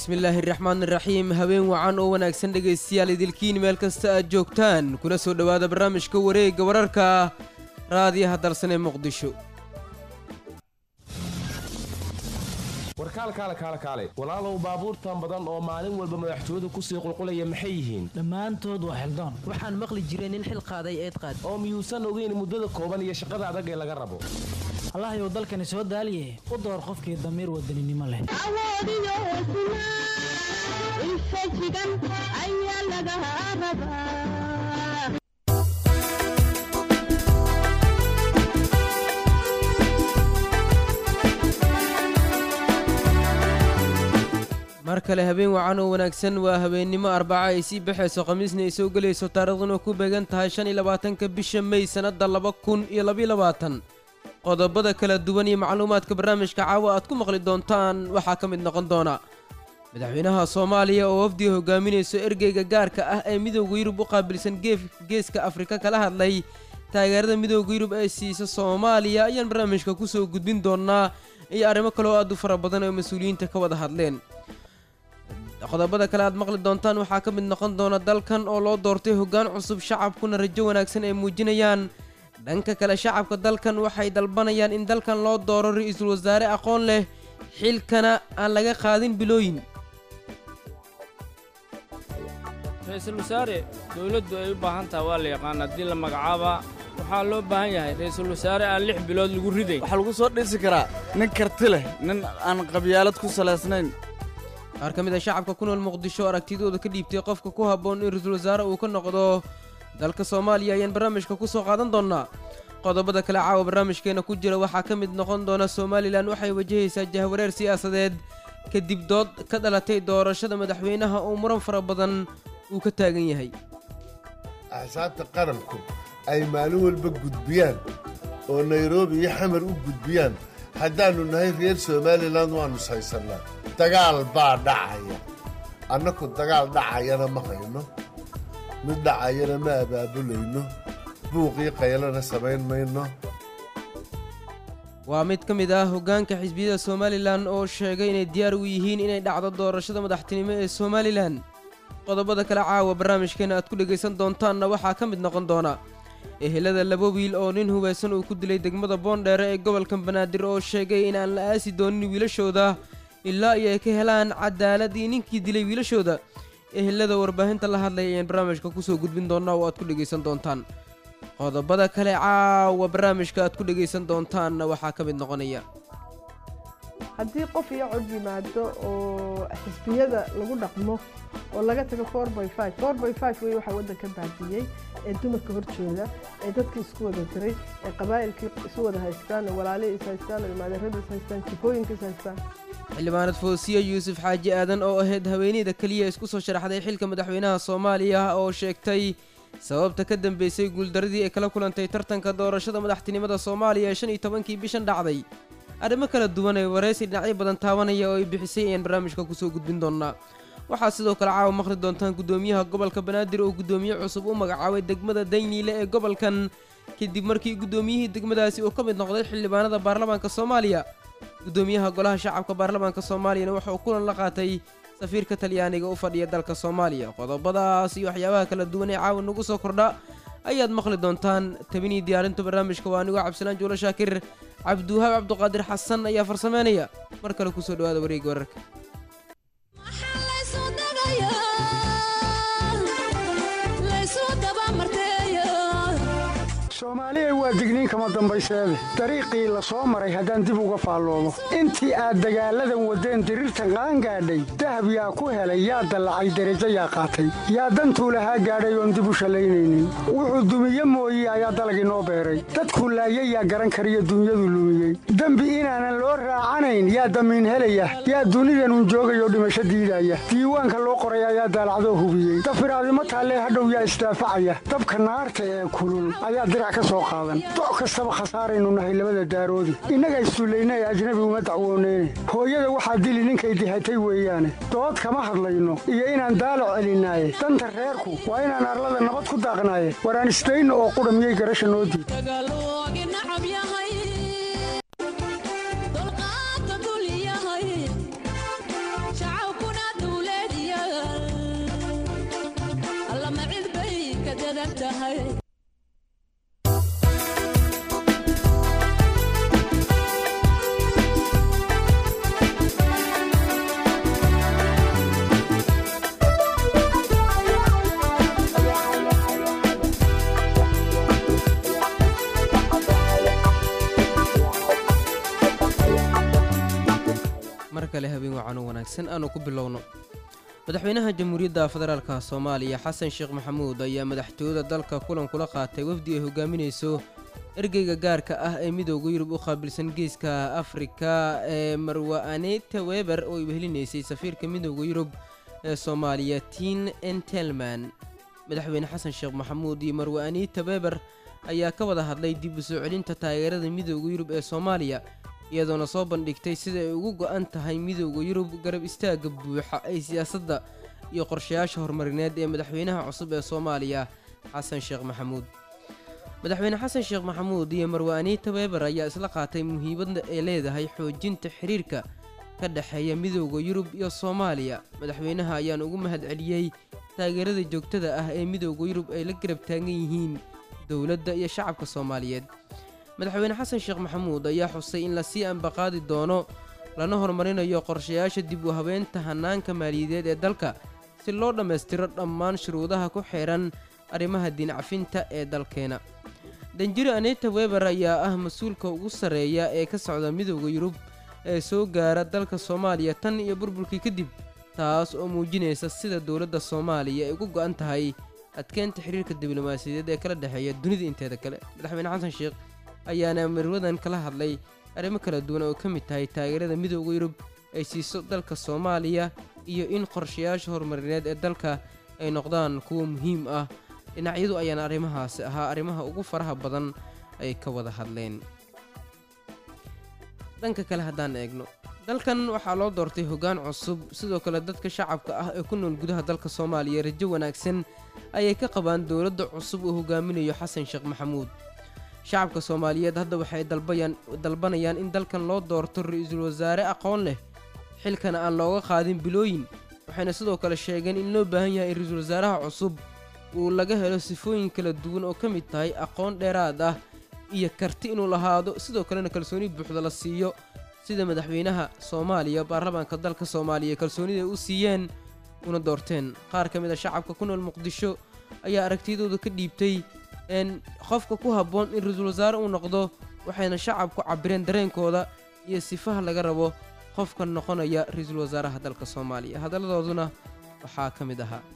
bismillaahi raxmaan iraxiim habeen wacan oo wanaagsan dhegaystayaal idilkiin meel kasta aad joogtaan kuna soo dhowaada barnaamijka wareegga wararka raadiyaha dalsan ee muqdisho warkaal kaale kaale kaale walaalow baabuurtan badan oo maalin walba madaxtooyadu kusii qulqulaya maxay yihiin dhammaantood waa xildoon waxaan maqli jiray nin xil qaaday eed qaad oo miyuusan ogeyn muddada kooban iyo shaqada adag ee laga rabo allahayow dalkani soo daaliye u door qofkii damiir wadaninimo leh awoodiyo hesnaa infajigan ayaa laga rabaa mar kale habeen wacan oo wanaagsan waa habeennimo arbaca ay sii baxayso khamiisna ay soo gelayso taariikhduna ku beegan tahay shan iyo labaatanka bisha mey sannadda laba kun iyo labaiyo labaatan qodobada kala duwan iyo macluumaadka barnaamijka caawa aad ku maqli doontaan waxaa ka mid noqon doona madaxweynaha soomaaliya oo wafdiga hogaaminayso ergeyga gaarka ah ee midooda yurub u qaabilsan geeska afrika kala hadlay taageerada midooda yurub ee siisa soomaaliya ayaan barnaamijka kusoo gudbin doonaa iyo arrimo kale oo aad u fara badan oo mas-uuliyiinta ka wada hadleen qodobada kale aad maqli doontaan waxaa ka mid noqon doona dalkan oo loo doortay hoggaan cusub shacabkuna rajo wanaagsan ay muujinayaan dhanka kale shacabka dalkan waxay dalbanayaan in dalkan loo dooro ra-iisul wasaare aqoon leh xilkana aan laga qaadin bilooyin ra-iisul wasaare dowladdu ay u baahan taha waa la yaqaan haddii la magacaabaa waxaa loo baahan yahay ra-iisul wasaare aan lix bilood lagu riday waxaa lagu soo dhisi karaa nin karti leh nin aan qabyaalad ku salaysnayn qaar ka mid a shacabka ku nool muqdisho aragtidooda ka dhiibtay qofka ku habboon in ra-iisul wasaare uu ka noqdo dalka soomaaliya ayaan barnaamijka ku soo qaadan doonnaa qodobada kale caawa barnaamijkeena ku jira waxaa ka mid noqon doona somalilan waxay wajahaysaa jahwareer siyaasadeed kadib dood ka dhalatay doorashada madaxweynaha oo muran fara badan uu ka taagan yahay axsaabta qaranku ay maalin walba gudbiyaan oo nairobi iyo xamar u gudbiyaan haddaannu nahay reer somalilan waannu saysannaa dagaal baa dhacaya annaku dagaal dhacayana ma hayno mid dhacayana ma abaabulayno buuqii qaylana samayn mayno waa mid ka mid ah hoggaanka xisbiyada somalilan oo sheegay inay diyaar u yihiin inay dhacdo doorashada madaxtinimo ee somalilan qodobada kale caawa barnaamijkeena aad ku dhegaysan doontaanna waxaa ka mid noqon doona ehelada laba wiil oo nin hubaysan uu ku dilay degmada boondheere ee gobolka banaadir oo sheegay inaan la aasi doonin wiilashooda ilaa iyo ay ka helaan cadaaladii ninkii dilay wiilashooda ehelada warbaahinta la hadlaya ayaan barnaamijka kusoo gudbin doonaa oo aad ku dhegaysan doontaan qodobada kale caawa barnaamijka aad ku dhegaysan doontaanna waxaa ka mid noqonaya haddii qof iyo cod yimaado oo xisbiyada lagu dhaqmo oo laga tago wey waxaa waddanka baadiyey ee dumarka horjooda ee dadkii isku wada diray ee qabaa'ilkii isu wada haystaan ee walaalihii is haystaan ee maadeerada is haystaan jifooyinka is haystaan xildhibaanad foosiya yuusuf xaaji aadan oo ahayd haweeneyda keliya isku soo sharaxday xilka madaxweynaha soomaaliya oo sheegtay sababta ka dambeysay guuldaradii ay kala kulantay tartanka doorashada madaxtinimada soomaaliya ee shan iyo tobankii bishan dhacday arrimo kala duwan ee waraysi dhinacyo badan taabanaya oo ay bixisay ayaan barnaamijka kusoo gudbin doonaa waxaa sidoo kale caawa maqli doontaan guddoomiyaha gobolka banaadir oo guddoomiye cusub u magacaabay degmada dayniile ee gobolkan kadib markii guddoomiyihii degmadaasi uu ka mid noqday xildhibaanada baarlamaanka soomaaliya guddoomiyaha golaha shacabka baarlamaanka soomaaliyana waxa uu kulan la qaatay safiirka talyaaniga u fadhiya dalka soomaaliya qodobadaas iyo waxyaabaha kala duwan ee caawa nagu soo kordha ayaad maqli doontaan tabinii diyaarinta barnaamijka waa anigoo cabdisalaan juulo shaakir cabdiwahaab cabduqaadir xasan ayaa farsameynaya mar kale kusoo dhawaada wareegga wararka soomaaliya waa digniin kama dambayseede dariiqii la soo maray haddaan dib uga faalloomo intii aad dagaalladan waddeen diriirtan qaangaadhay dahab yaa ku helay yaa dallacay derajo yaa qaatay yaa dantuu lahaa gaadhay oon dib u shallaynaynin wuxuu dumiye mooye ayaa dalag inoo beeray dadkuu laayay yaa garan kariyo dunyadu lumiyey dembi inaanan loo raacanayn yaa damiin helaya yaa dunidanun joogayoo dhimasho diidaya diiwaanka loo qoray ayaa daalacdoo hubiyey dafiraadimo taallee hadhow yaa isdaafacaya dabka naarta ee kulul ayaa doc kastaba khasaaraynu nahay labada daaroodi innaga issullayna ee ajnabi uma dacwooneyne hooyada waxaa dili ninkay dihatay weeyaane dood kama hadlayno iyo inaan daalo celinaaye danta reerku waa inaan arlada nabad ku daaqnaaye waraan isdayno oo qudha miyay garasha noo diid tahay mar kale habeen wacan u wanaagsan aanu ku bilowno madaxweynaha jamhuuriyadda federaalka soomaaliya xasan sheekh maxamuud ayaa madaxtooyada dalka kulan kula qaatay wafdi ay hogaaminayso ergeyga gaarka ah ee midooda yurub u qaabilsan geeska afrika ee marwa aneta weber oo ay wehelinaysay safiirka midooda yurub ee soomaaliya tin entelman madaxweyne xasan sheekh maxamuud iyo marwa anita weber ayaa ka wada hadlay dib u soo celinta taageerada midooda yurub ee soomaaliya iyadoona soo bandhigtay sida ay ugu go-an tahay midooda yurub garab istaagga buuxa ee siyaasadda iyo qorshayaasha horumarineed ee madaxweynaha cusub ee soomaaliya xasan sheekh maxamuud madaxweyne xasan sheekh maxamuud iyo marwa anita weber ayaa isla qaatay muhiimadda ay leedahay xoojinta xiriirka ka dhexeeya midooda yurub iyo soomaaliya madaxweynaha ayaan ugu mahad celiyey taageerada joogtada ah ee midooda yurub ay la garab taagan yihiin dowladda iyo shacabka soomaaliyeed madaxweyne xasan sheekh maxamuud ayaa xusay in lasii ambaqaadi doono lana horumarinayo qorshayaasha dib u habeynta hanaanka maaliyadeed ee dalka si loo dhammaystiro dhammaan shuruudaha ku xeehan arrimaha diincafinta ee dalkeena danjiro anita weber ayaa ah mas-uulka ugu sarreeya ee ka socda midooda yurub ee soo gaara dalka soomaaliya tan iyo burburkii kadib taas oo muujinaysa sida dowladda soomaaliya ay ugu go-an tahay adkeynta xiriirka diblomaasiyadeed ee kala dhexeeya dunida inteeda kale madaxweyne xasan sheekh ayaana marwadan kala hadlay arrimo kala duwan oo ka mid tahay taageerada midooda yurub ay siiso dalka soomaaliya iyo in qorshayaasha horumarineed ee dalka ay noqdaan kuwo muhiim ah dhinacyadu ayaana arrimahaasi ahaa arrimaha ugu faraha badan ay ka wada hadleen dhanka kale haddaan eegno dalkan waxaa loo doortay hoggaan cusub sidoo kale dadka shacabka ah ee ku nool gudaha dalka soomaaliya rajo wanaagsan ayay ka qabaan dowladda cusub uu hogaaminayo xasan sheekh maxamuud shacabka soomaaliyeed hadda waxay dalbayaan dalbanayaan in dalkan loo doorto ra-iisul wasaare aqoon leh xilkana aan looga qaadin bilooyin waxayna sidoo kale sheegeen in loo baahan yahay in ra-iisul wasaaraha cusub uu laga helo sifooyin kala duwan oo ka mid tahay aqoon dheeraad ah iyo karti inuu lahaado sidoo kalena kalsooni buuxda la siiyo sida madaxweynaha soomaaliya baarlamaanka dalka soomaaliya kalsoonida ay u siiyeen una doorteen qaar ka mid a shacabka ku nool muqdisho ayaa aragtiyadooda ka dhiibtay n qofka ku habboon in ra-iisul wasaare uu noqdo waxayna shacabku cabireen dareenkooda iyo sifaha laga rabo qofka noqonaya ra-iisul wasaaraha dalka soomaaliya hadalladooduna waxaa ka mid ahaa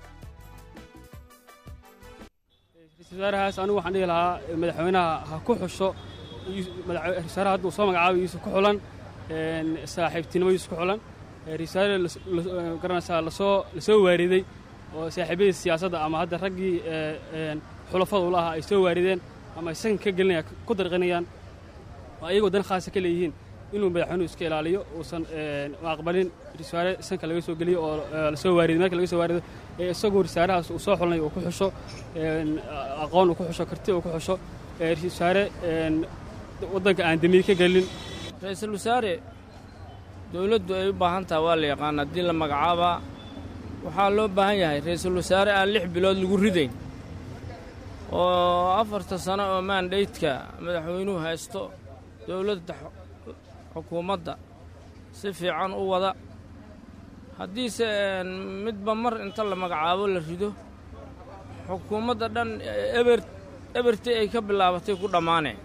ra-iisul wasaarahaas anigu waxaan dhihi lahaa madaxweynaha ha ku xusho ra-isul wasaaraha hadda uu soo magacaabay yuusuf ku xulan saaxiibtinimo yuusuf ku xulan ra-isul wasaare garanaysaa lasoo lasoo waariday oo saaxiibyadii siyaasadda ama hadda raggii xulafada ula ahaa ay soo waarideen ama ay sanka ka gelinayaan ku darqinayaan oo ayagoo dan khaasa ka leeyihiin inuu madaxweynuhu iska ilaaliyo uusan aqbalin risaare sanka laga soo geliyo oo lasoo waarido meelka laga soo waarido ee isagoo risaarahaas uu soo xulnay uu ku xusho aqoon uu ku xusho karti uu ku xusho risaare waddanka aan damiir ka gelin ra-iisul wasaare dowladdu ay u baahan taha waa la yaqaan haddii la magacaabaa waxaa loo baahan yahay ra-iisul wasaare aan lix bilood lagu ridayn oo afarta sano oo maandhaydka madaxweynuhu haysto dowladda xukuumadda si fiican u wada haddiise midba mar inta la magacaabo la rido xukuumadda dhan eber ebertii ay ka bilaabatay ku dhammaaneen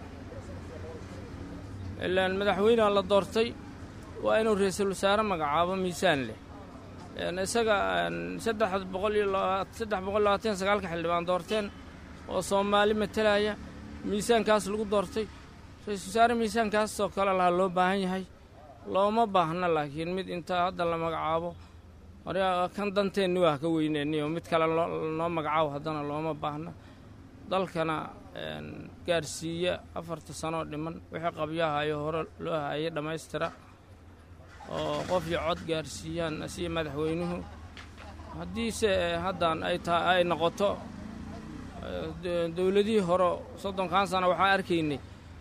ilaan madaxweyneha la doortay waa inuu ra-iisul wasaare magacaabo miisaan leh isaga saddex boqol iyo saddex boqol labaatan sagaalka xildhibaan doorteen oo soomaali matalaya miisaankaas lagu doortay ra-iisul wasaare miisaankaasoo kale lahaa loo baahan yahay looma baahna laakiin mid inta hadda la magacaabo kan danteenni waa ka weyneenniyo mid kale noo magacaabo haddana looma baahna dalkana gaarsiiya afarta sanoo dhiman wixii qabyahayo hore loo hayay dhammaystira oo qof iyo cod gaarsiiyaan asiya madaxweynuhu haddiise haddan ay tahay ay noqoto dowladihii hore soddonkan sano waxaan arkaynay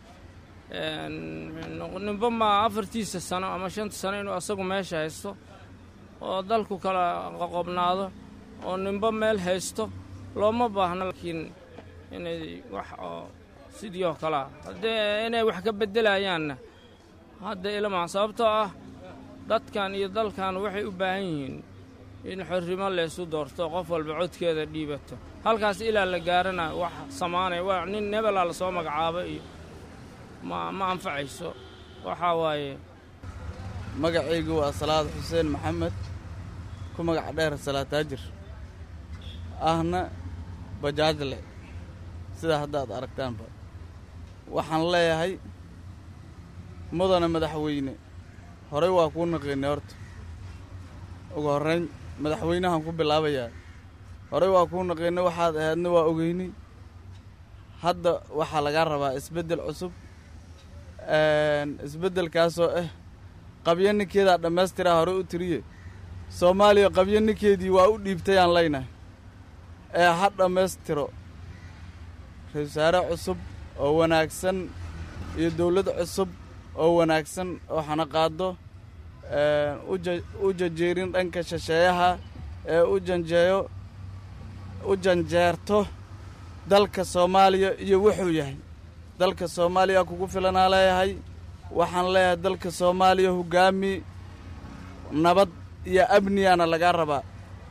ninba ma afartiisa sano ama shanta sano inuu asagu meesha haysto oo dalku kala qoqobnaado oo ninba meel haysto looma baahno laakiin inay wax oo sidii oo kale ah haddee inay wax ka beddelayaanna hadda ilama sababtoo ah dadkan iyo dalkan waxay u baahan yihiin in xorrimo laysu doorto qof walba codkeeda dhiibato halkaas ilaa la gaarana wax samaanaya waa nin nebelaa la soo magacaabo iyo ma ma anfacayso waxaa waaye magacaygu waa salaad xuseen maxamed ku magac dheer salaataajir ahna bajaajle sidaa haddaad aragtaanba waxaan leeyahay mudana madaxweyne horey waa kuu naqiinay horta ugu horrayn madaxweynahan ku bilaabayaa horey waa kuu naqiinay waxaad ahaydna waa ogeynay hadda waxaa lagaa rabaa isbeddel cusub isbeddelkaasoo ah qabyo ninkeedaa dhammaystiraa hore u tiriye soomaaliya qabyo ninkeedii waa u dhiibtayaan leynahay ee ha dhammaystiro ra-isul wasaare cusub oo wanaagsan iyo dawlad cusub oo wanaagsan oo xanaqaado u janjeerin dhanka shisheeyaha ee u janjeeyo u janjeerto dalka soomaaliya iyo wuxuu yahay dalka soomaaliya kugu filanaa leeyahay waxaan leeyahay dalka soomaaliya hoggaami nabad iyo amniyaana lagaa rabaa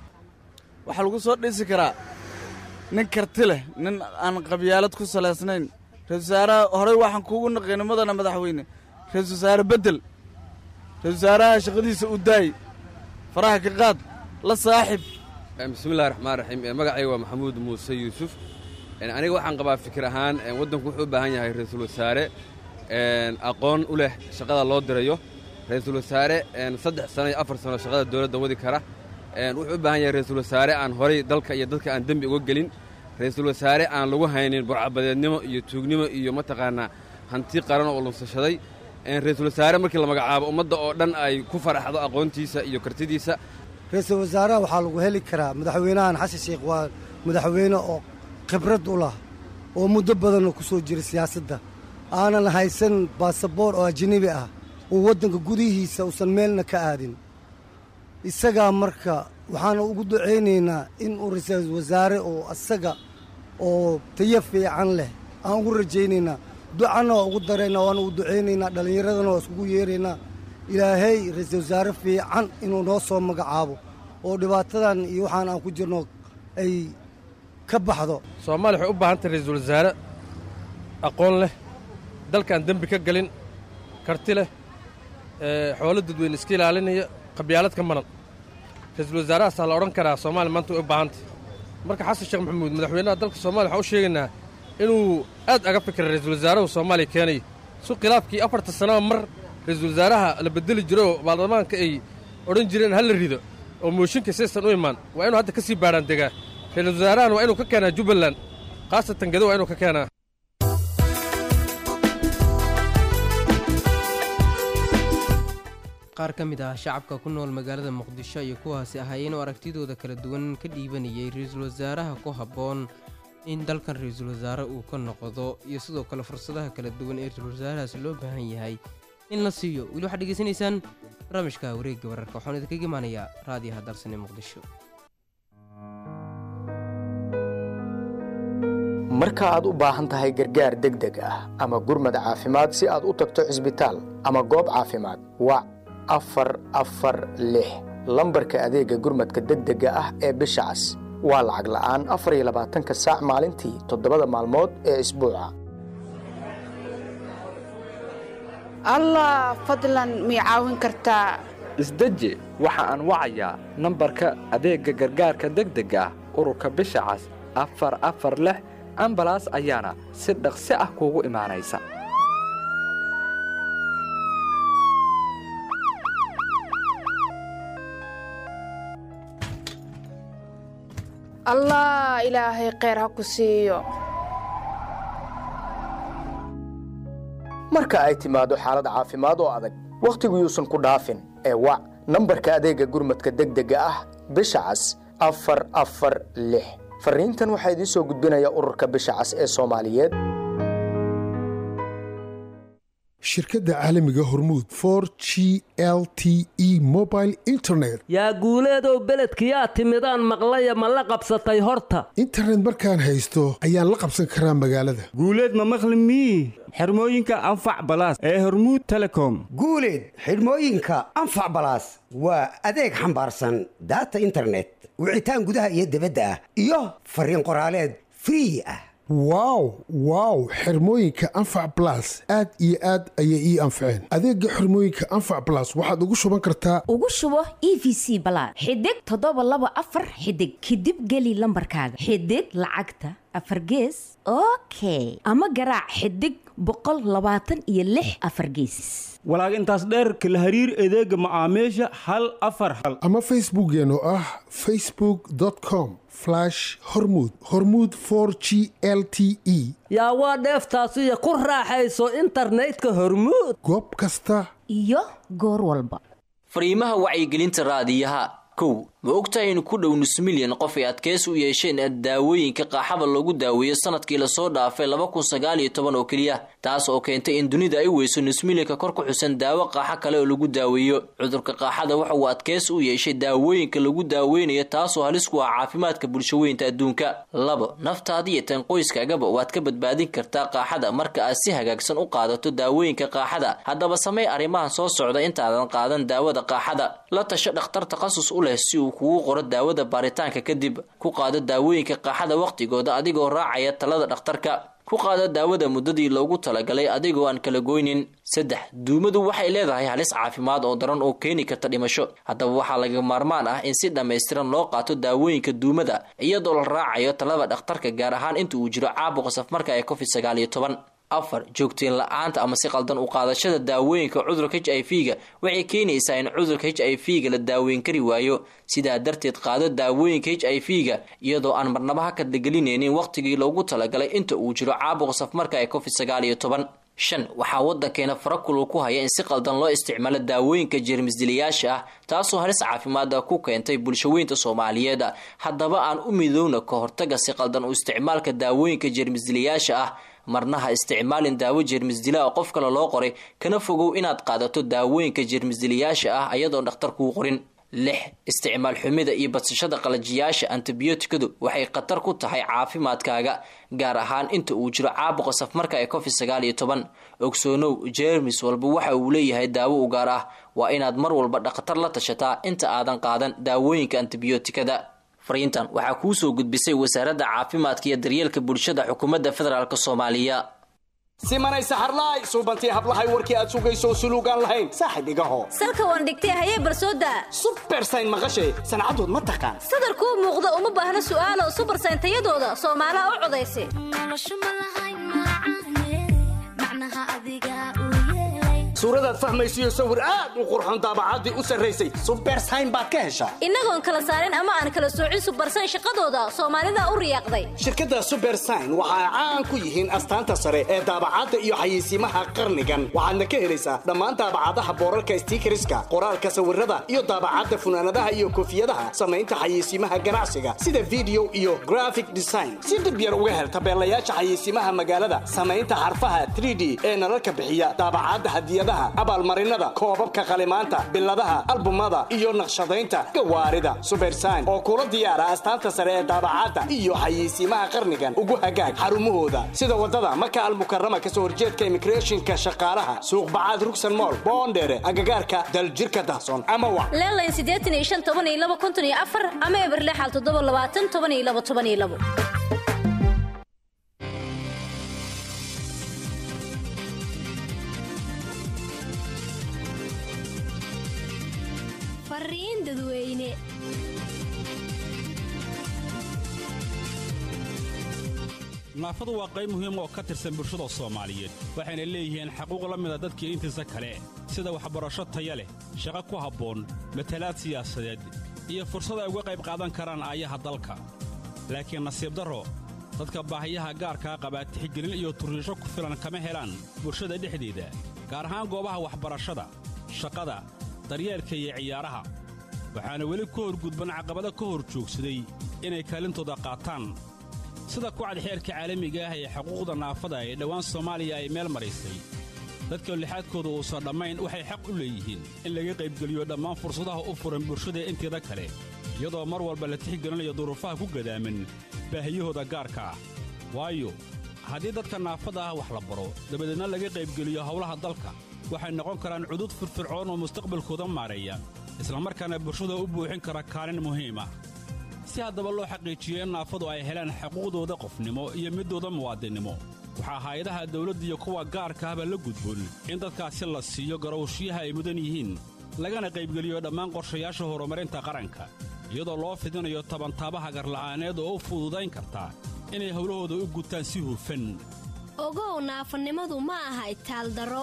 waxaa lagu soo dhisi karaa nin karti leh nin aan qabyaalad ku salaysnayn ra-isul wasaaraha horey waxaan kuugu naqaynay mudana madaxweyne ra-isul wasaare beddel ra-isul wasaaraha shaqadiisa u daay faraha ka qaad la saaxib bismillahi raxmaan raxiim magacayga waa maxamuud muuse yuusuf aniga waxaan qabaa fikir ahaan waddanku wuxuu u baahan yahay ra-iisul wasaare aqoon u leh shaqada loo dirayo ra-iisul wasaare saddex sano iyo afar sano shaqada dowladda wadi kara wuxuu u baahan yahay ra-iisul wasaare aan horay dalka iyo dadka aan dembi uga gelin ra-iisul wasaare aan lagu haynin burcabadeednimo iyo tuugnimo iyo mataqaanaa hanti qaran oo lunsashaday ra-iisul wasaare markii la magacaabo ummadda oo dhan ay ku faraxdo aqoontiisa iyo kartidiisa ra-iisul wasaaraha waxaa lagu heli karaa madaxweynahan xasan sheekh waa madaxweyne oo khibrad u lah oo muddo badanoo ku soo jira siyaasadda aanan haysan baasaboor oo ajnebi ah oo waddanka gudihiisa uusan meelna ka aadin isagaa marka waxaana ugu ducaynaynaa in uu ra-iisul wasaare oo asaga oo tayo fiican leh aan ugu rajaynaynaa ducana waa ugu daraynaa waana ugu ducaynaynaa dhallinyaradana waa iskugu yeeraynaa ilaahay ra-iisul wasaare fiican inuu noo soo magacaabo oo dhibaatadan iyo waxaan aan ku jirno ay ka baxdo soomaaliya waxay u baahan tahay ra-iisul wasaare aqoon leh dalkaan dembi ka gelin karti leh xoolo dadweyne iska ilaalinaya qabyaalad ka maran ra-iisul wasaarahaasaa la odhan karaa soomaaliya maanta way u baahantay marka xasan sheekh maxamuud madaxweynaha dalka soomaaliya waxaan u sheegaynaa inuu aad aga fikira ra-iisul wasaarahu soomaaliya keenaya su khilaafkii afarta sanaba mar ra-iisul wasaaraha la bedeli jiro oo baarlamaanka ay odhan jireen ha la rido oo mooshinka saysan u imaan waa inuu hadda ka sii baadhaan degaa ra-iisul wasaarahan waa inuu ka keenaa jubbaland khaasatan gado waa inuu ka keenaa qaar ka mid ah shacabka ku nool magaalada muqdisho iyo kuwaasi ahaayeen oo aragtidooda kala duwan ka dhiibanayay ra-iisul wasaaraha ku habboon in dalkan ra-iisul wasaare uu ka noqdo iyo sidoo kale fursadaha kala duwan ee ra-iisul wasaarahaas loo baahan yahay in la siiyo weli waxaad dhegeysanaysaan barnaamijka wareegga wararka waxaan idinkaga imaanayaa raadiyaha dalsane muqdisho marka aad u baahan tahay gargaar degdeg ah ama gurmad caafimaad si aad u tagto cisbitaal ama goob caafimaad wac afar afar lix lambarka adeegga gurmadka degdega ah ee bisha cas waa lacag la'aan afar iyo labaatanka saac maalintii toddobada maalmood ee isbuuca allah fadlan mii caawin kartaa isdeji waxa aan wacayaa nambarka adeegga gargaarka degdega ah ururka bisha cas afar afar lix ambalaas ayaana si dhaqsi ah kuugu imaanaysa allah ilaahay kheyr ha ku siiyo marka ay timaado xaalad caafimaad oo adag wakhtigu yuusan ku dhaafin ee wac nambarka adeegga gurmadka degdega ah bisha cas afar afar lix farriintan waxaa idiin soo gudbinaya ururka bisha cas ee soomaaliyeed shirkadda caalamiga hormuud for g l t e mobile internet yaa guuleedow beledkiyaa timidaan maqlaya ma la qabsatay horta internet markaan haysto ayaan la qabsan karaa magaalada guuleed ma maqli mii xirmooyinka anfac balaas ee hormuud telecom guuleed xidhmooyinka anfac balaas waa adeeg xambaarsan daata internet wicitaan gudaha iyo dibadda ah iyo fariin qoraaleed free ah wow wow xirmooyinka anfac blas aad iyo aad ayay ii anfaceen adeega xirmooyinka anfac blas waxaad ugu shuban kartaa ugu shubo e v c balaad xidig toddoba laba afar xidig kadib geli lambarkaaga xidig lacagta afar gees okay ama garaac xidig boqol labaatan iyo lix afar gees walaag intaas dheerka la hariir adeega macaamiisha hal afar hal ama facebookkeen oo ah facebook com hormud hormud g l t e yaa waa dheeftaasiyo ku raaxayso internetka hormuud goob kasta iyo goor walba fariimaha wacyigelinta raadiyaha kow ma ogtahay in ku dhow nus milyan qof ay adkeys u yeesheen daawooyinka qaaxada lagu daaweeyo sanadkii lasoo dhaafay laba kun sagaal iyo toban oo keliya taas oo keentay in dunida ay weyso nus milyanka kor ku xusan daawo qaaxo kale oo lagu daaweeyo cudurka qaaxada waxa uu adkeys u yeeshay daawooyinka lagu daaweynayo taasoo halis ku ah caafimaadka bulshaweynta adduunka labo naftaada iyo tan qoyskaagaba waad ka badbaadin kartaa qaaxada marka aad si hagaagsan u qaadato daawooyinka qaaxada haddaba samey arrimahan soo socda intaadan qaadan daawada qaaxada la tasho dhakhtar takhasus u leh si uu kugu qoro daawada baaritaanka kadib ku qaado daawooyinka qaaxada wakhtigooda adigoo raacaya talada dhakhtarka ku qaado daawada muddadii loogu talagalay adigoo aan kala goynin saddex duumadu waxay leedahay halis caafimaad oo daran oo keeni karta dhimasho haddaba waxaa laga maarmaan ah in si dhammaystiran loo qaato daawooyinka duumada iyadoo la raacayo talada dhakhtarka gaar ahaan inta uu jiro caabuqa safmarka ee covid sagaal iyo toban afar joogteen la-aanta ama si qaldan u qaadashada daawooyinka cudurka h i v ga waxay keenaysaa in cudurka h i v ga la daaweyn kari waayo sidaa darteed qaado daawooyinka h i v ga iyadoo aan marnaba ha kadlagelinaynin wakhtigii loogu talagalay inta uu jiro caabuqa safmarka ee covid sagaal iyo toban shan waxaa waddankeena farakulul ku haya in si qaldan loo isticmaalo daawooyinka jeermisdilayaasha ah taasoo halis caafimaada ku keentay bulshaweynta soomaaliyeed haddaba aan u midowna ka hortaga si qaldan u isticmaalka daawooyinka jeermisdilayaasha ah marna ha isticmaalin daawo jeermisdila oo qof kale loo qoray kana fogow inaad qaadato daawooyinka jeermisdilayaasha ah ayadoon dhakhtar kuu qorin lix isticmaal xumida iyo badsashada qalajiyaasha antibiyootikadu waxay khatar ku tahay caafimaadkaaga gaar ahaan inta uu jiro caabuqa safmarka ee covid sagaal iyo toban ogsoonow jeermis walba waxa uu leeyahay daawo u gaar ah waa inaad mar walba dhakhtar la tashataa inta aadan qaadan daawooyinka antibiyootikada fariintan waxaa kuu soo gudbisay wasaaradda caafimaadka iyo daryeelka bulshada xukuumadda federaalk soomaaliya simanay saxarlaay suubantii hablahay warkii aad sugayso suluugaan lahayn saaxib igaho salka waan dhigtay hayee barsooda subersayn maqashay sancadood ma taqaan sadarkuu muuqda uma baahna su'aalo subersayn tayadooda soomaalaha u codaysa suuradaad fahmaysiyo sawir aad u qurxon daabacaddii u sarraysay subersayn baad ka heshaa innagoon kala saarin ama aan kala soocin subersayn shaqadooda soomaalida u riyaaqday shirkadda subersayn waxa ay caan ku yihiin astaanta sare ee daabacadda iyo xayeysiimaha qarnigan waxaadna ka helaysaa dhammaan daabacadaha boorarka stiikariska qoraalka sawirada iyo daabacadda funaanadaha iyo koofiyadaha samaynta xayeysiimaha ganacsiga sida video iyo graphic design si dhib yar uga hel tabeelayaasha xayeysiimaha magaalada samaynta xarfaha 3d ee nalalka bixiya daabacadda hadiyada abaalmarinada koobabka qalimaanta biladaha albumada iyo naqshadaynta gawaarida subersayn oo kula diyaara astaanta sare ee daabacadda iyo xayeysiimaha qarnigan ugu hagaag xarumahooda sida wadada maka almukarama kasoo horjeedka imigreeshinka shaqaalaha suuqbacaad rugsan mool boondheere agagaarka daljirka dahson ama wa leelayn siddeetan iyo shan toban iyo laba konton iyo afar ama eberlexal toddoba labaatan toban iyo laba toban iyo labo fariin dadweyne naafadu waa qayb muhiim oo ka tirsan bulshada soomaaliyeed waxayna leeyihiin xaquuq la mida dadkii intiisa kale sida waxbarasho taya leh shaqo ku habboon matalaad siyaasadeed iyo fursad ay uga qayb qaadan karaan aayaha dalka laakiin nasiib darro dadka baahiyaha gaarkaa qabaa tixgelin iyo turriisho ku filan kama helaan bulshada dhexdeeda gaar ahaan goobaha waxbarashada shaqada daryeelka iyo ciyaaraha waxaana weli ka horgudban caqabado ka hor joogsaday inay kaalintooda qaataan sida kucad xeerka caalamiga ah ee xuquuqda naafada ee dhowaan soomaaliya ay meel maraysay dadka lixaadkooda uusan dhammayn waxay xaq u leeyihiin in laga qaybgeliyo dhammaan fursadaha u furan bulshada inteeda kale iyadoo mar walba la tixgelinayo duruufaha ku gadaaman baahiyahooda gaarka ah waayo haddii dadka naafada ah wax la baro dabadeedna laga qaybgeliyo howlaha dalka waxay noqon karaan cudud firfircoon oo mustaqbalkooda maareeya islamarkaana bulshada u buuxin kara kaalin muhiim ah si haddaba loo xaqiijiyo in naafadu ay helaan xuquuqdooda qofnimo iyo midooda muwaadinnimo waxaa hay-adaha dawladda iyo kuwa gaarka ahba la gudboon in dadkaasi la siiyo garowshiyaha ay mudan yihiin lagana qaybgeliyo dhammaan qorshayaasha horumarinta qaranka iyadoo loo fidinayo tabantaabaha garla'aaneed oo u fududayn karta inay howlahooda u gutaan si hufan ogow naafanimadu ma aha itaaldaro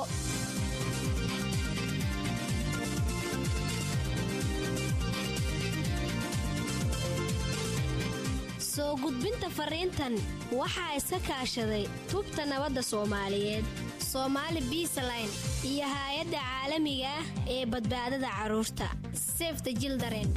soo gudbinta fariintan waxaa iska kaashaday tubta nabadda soomaaliyeed soomaali biisaline iyo haay-adda caalamiga ah ee badbaadada carruurta sefta jildaren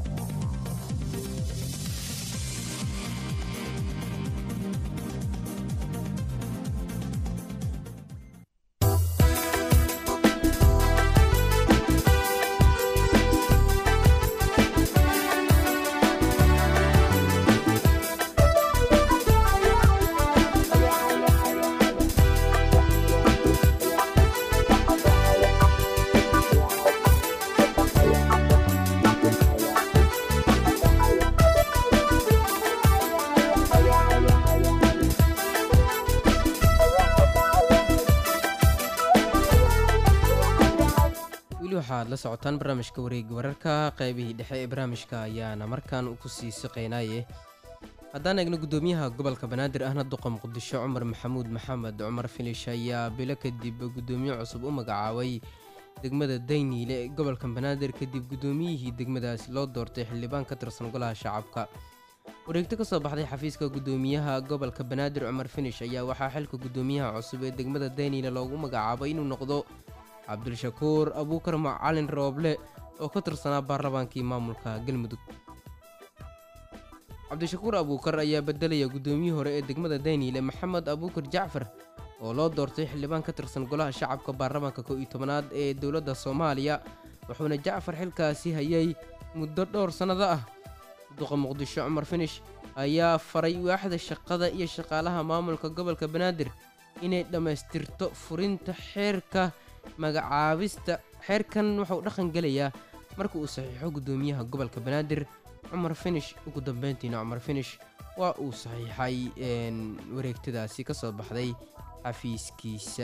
weli waxaad la socotaan barnaamijka wareega wararka qaybihii dhexe ee barnaamijka ayaana markaan ku sii siqaynaaye haddaan eegno guddoomiyaha gobolka banaadir ahna duqa muqdisho cumar maxamuud maxamed cumar filish ayaa bilo kadib guddoomiye cusub u magacaabay degmada dayniile ee gobolka banaadir kadib guddoomiyihii degmadaasi loo doortay xildhibaan ka tirsan golaha shacabka wareegto ka soo baxday xafiiska guddoomiyaha gobolka banaadir cumar finish ayaa waxaa xilka guddoomiyaha cusub ee degmada dayniile loogu magacaabay inuu noqdo cabdulshakuur abuukar macalin rooble oo ka tirsanaa baarlamaankii maamulka galmudug cabdishakuur abuukar ayaa bedelaya guddoomiyihii hore ee degmada dayniile maxamed abuukar jacfar oo loo doortay xildhibaan ka tirsan golaha shacabka baarlamaanka kow iyo tobanaad ee dowladda soomaaliya wuxuuna jacfar xilkaasi hayay muddo dhowr sannado ah duqa muqdisho cumar finish ayaa faray waaxda shaqada iyo shaqaalaha maamulka gobolka banaadir inay dhammaystirto furinta xeerka magacaabista xeerkan wuxuu dhaqan gelayaa marka uu saxiixo guddoomiyaha gobolka banaadir cumar finish ugu dambeyntiina cumar finish waa uu saxiixay wareegtadaasi ka soo baxday xafiiskiisa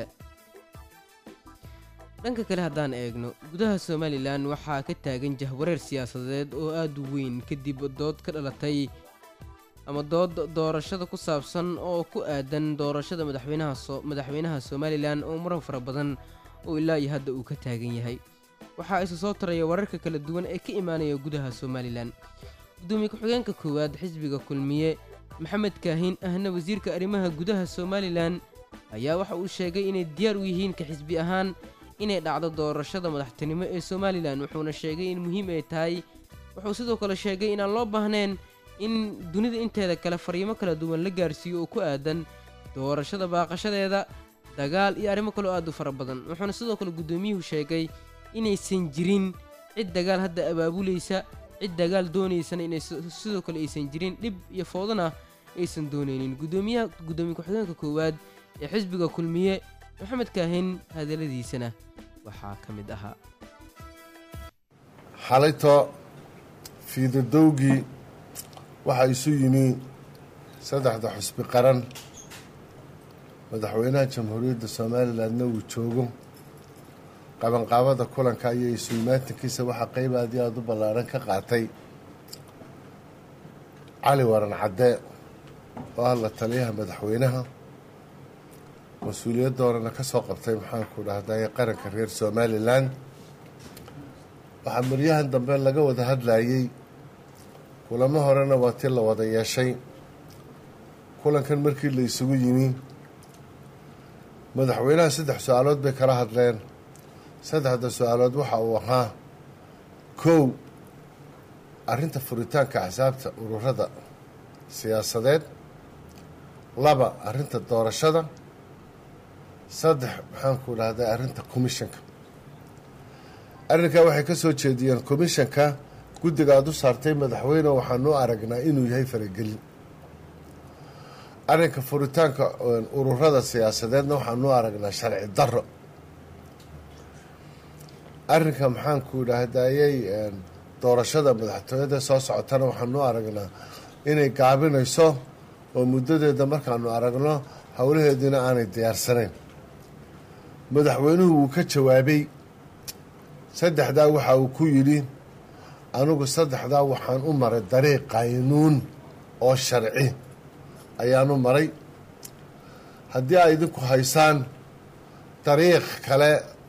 dhanka kale haddaan eegno gudaha somalilan waxaa ka taagan jahwareer siyaasadeed oo aada u weyn kadib dood ka dhalatay ama dood doorashada ku saabsan oo ku aadan doorashada madaxweynaha somalilan oo muran fara badan oo ilaa iyo hadda uu ka taagan yahay waxaa isu soo taraya wararka kala duwan ee ka imaanaya gudaha somalilan gudoomiye ku-xigeenka koowaad xisbiga kulmiye maxamed kaahin ahna wasiirka arrimaha gudaha somalilan ayaa waxa uu sheegay inay diyaar u yihiin ka xisbi ahaan inay dhacdo doorashada madaxtinimo ee somalilan wuxuuna sheegay in muhiim ay tahay wuxuu sidoo kale sheegay inaan loo baahnayn in dunida inteeda kale fariimo kala duwan la gaarsiiyo oo ku aadan doorashada baaqashadeeda dagaal iyo arrimo kaleo aad u fara badan wuxuuna sidoo kale guddoomiyuhu sheegay inaysan jirin cid dagaal hadda abaabulaysa cid dagaal doonaysana inay sidoo kale aysan jirin dhib iyo foodana aysan doonaynin gudoomiyaha guddoomiye ku-xigeenka koowaad ee xisbiga kulmiye maxamed kaahin hadalladiisana waxaa ka mid ahaa xalayto fiidadowgii waxaa isu yimi saddexda xusbi qaran madaxweynaha jamhuuriyadda somalilandna uu joogo qabanqaabada kulanka iyo isu-imaatinkiisa waxaa qeyb aad iyo aada u ballaaran ka qaatay cali waran cadde oo ah la taliyaha madaxweynaha mas-uuliyadda horena ka soo qabtay maxaanku dhahday qaranka reer somalilan waxaa maryahan dambe laga wada hadlayey kulamo horena waa ti la wada yeeshay kulankan markii la isugu yimi madaxweynaha saddex su-aalood bay kala hadleen saddexda su-aalood waxa uu ahaa kow arrinta furitaanka axsaabta ururada siyaasadeed laba arrinta doorashada saddex maxaanku dhahday arrinta commissionka arrinkaa waxay ka soo jeediyeen commissionka guddiga aad u saartay madaxweyne waxaanu aragnaa inuu yahay faragelin arrinka furitaanka ururada siyaasadeedna waxaanu aragnaa sharci daro arrinka maxaanku idhaahdayey doorashada madaxtooyada soo socotana waxaanu aragnaa inay gaabinayso oo muddadeeda markaanu aragno howlaheediina aanay diyaarsanayn madaxweynuhu wuu ka jawaabay saddexdaa waxa uu ku yidhi anigu saddexdaa waxaan u maray dariiq qaynuun oo sharci ayaanu maray haddii ay idinku haysaan dariiq kale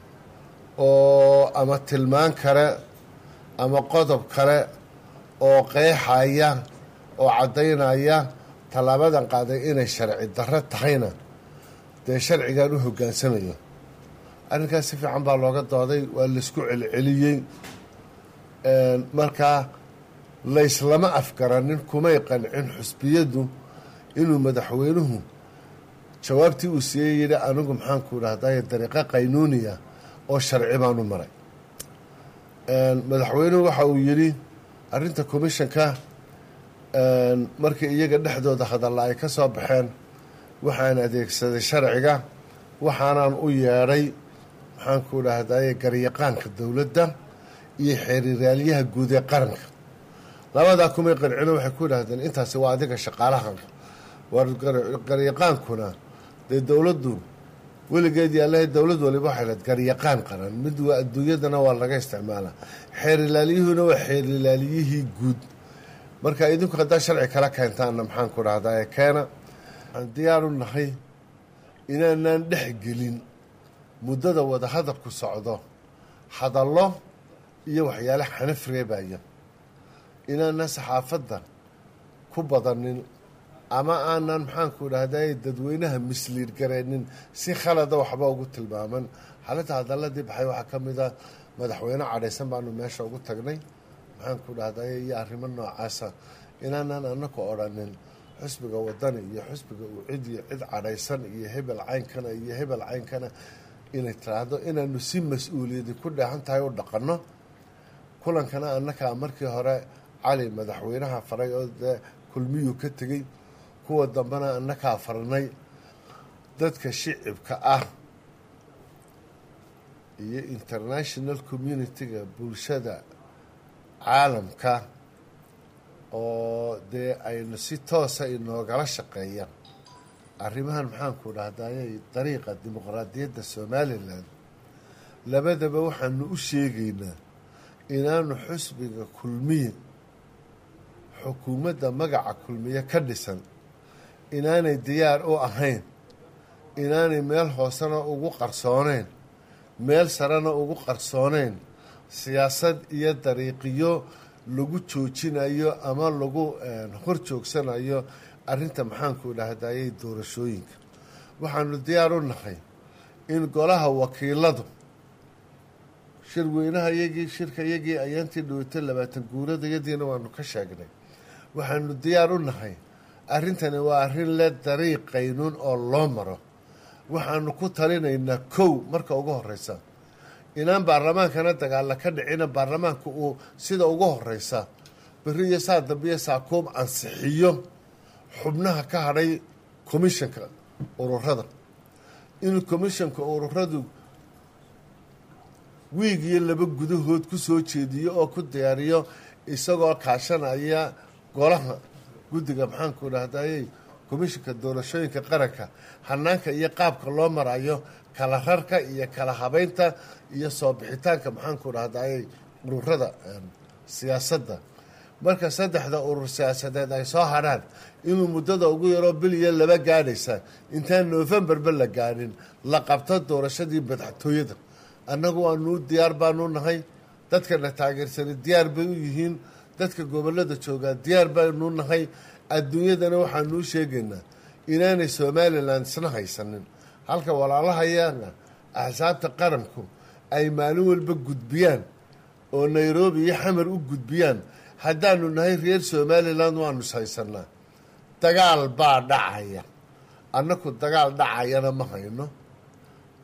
oo ama tilmaan kale ama qodob kale oo qeexaya oo caddaynaya tallaabadan qaaday inay sharci darro tahayna dee sharcigan u hoggaansamayo arrinkaas si fiican baa looga dooday waa laysku celceliyey markaa layslama afgaranin kumay qancin xusbiyaddu inuu madaxweynuhu jawaabtii uu siiyey yidhi anigu maxaanku dhahday dariiqo qaynuuniya oo sharci baanu maray madaxweynuhu waxa uu yidhi arrinta commissionka markii iyaga dhexdooda hadalla ay ka soo baxeen waxaan adeegsaday sharciga waxaanaan u yeedhay maxaanku dhahday garyaqaanka dowladda iyo xeeriraalyaha guud ee qaranka labadaa kumay qancino waxay ku dhahdeen intaasi waa adiga shaqaalaha war garyaqaankuna dee dowladdu weligeed yaalahay dowlad waliba waxay lahed garyaqaan qaran mid waa adduunyadana waa laga isticmaalaa xeerilaalyuhuna waa xeerilaalyihii guud marka idinku haddaa sharci kala keentaanna maxaan ku dhahdaa ee keena waxaan diyaaru nahay inaanaan dhex gelin muddada wadahadalku socdo hadallo iyo waxyaale xanaf reebaya inaanaan saxaafadda ku badanin ama aanan maxaanku dhahday dadweynaha misliid gareenin si khalada waxba ugu tilmaaman xalinta hadaladii baxay waxaa ka mid a madaxweyne cadhaysan baanu meesha ugu tagnay maxaanku dhahday iyo arrimo noocaasa inaanan anaku odhanin xusbiga wadani iyo xusbiga uu cid iyo cid cadhaysan iyo hebel caynkana iyo hebel caynkana inay tiraahdo inaanu si mas-uuliyadi ku dheehan tahay u dhaqanno kulankana annakaa markii hore cali madaxweynaha faray oo dee kulmiyuu ka tegey kuwa dambena annakaa farnay dadka shicibka ah iyo international community-ga bulshada caalamka oo dee aynu si toosa inoogala shaqeeyaan arrimahan maxaanku dhahdayay dariiqa dimuqraadiyadda somalilan labadaba waxaanu u sheegaynaa inaanu xusbiga kulmiye xukuumadda magaca kulmiye ka dhisan inaanay diyaar u ahayn inaanay meel hoosena ugu qarsooneyn meel sarena ugu qarsooneyn siyaasad iyo dariiqiyo lagu joojinayo ama lagu hor joogsanayo arrinta maxaanku dhahdayay doorashooyinka waxaanu diyaar u nahay in golaha wakiiladu shirweynaha yagii shirka yagii ayaantii dhaweyto labaatan guuradayadiina waanu ka sheegnay waxaanu diyaar u nahay arrintani waa arrin le dariiq qaynuun oo loo maro waxaanu ku talinaynaa kow marka ugu horeysa inaan baarlamaankana dagaalla ka dhicina baarlamaanka uu sida ugu horeysa beri iyo saa dambiyo saakuub ansixiyo xubnaha ka hadhay commissionka ururada inuu commissionka ururadu wiig iyo laba gudahood ku soo jeediyo oo ku diyaariyo isagoo kaashanaya golaha guddiga maxaanku dhahdayey komishinka doorashooyinka qaranka hanaanka iyo qaabka loo marayo kala rarka iyo kala habeynta iyo soo bixitaanka maxaanku dhahdayey ururada siyaasadda marka saddexda urur siyaasadeed ay soo hadhaan inuu muddada ugu yaroo bil iyo laba gaadhaysa intaan novembarba la gaadhin la qabto doorashadii madaxtooyada annagu waanuu diyaar baanu nahay dadkana taageersani diyaar bay u yihiin dadka gobolada joogaa diyaar baanu nahay adduunyadana waxaanuu sheegaynaa inaanay somalilan isna haysanin halka walaalahayana axsaabta qaranku ay maalin walba gudbiyaan oo nairobi iyo xamar u gudbiyaan haddaanu nahay reer somalilan waanu is haysanaa dagaal baa dhacaya annaku dagaal dhacayana ma hayno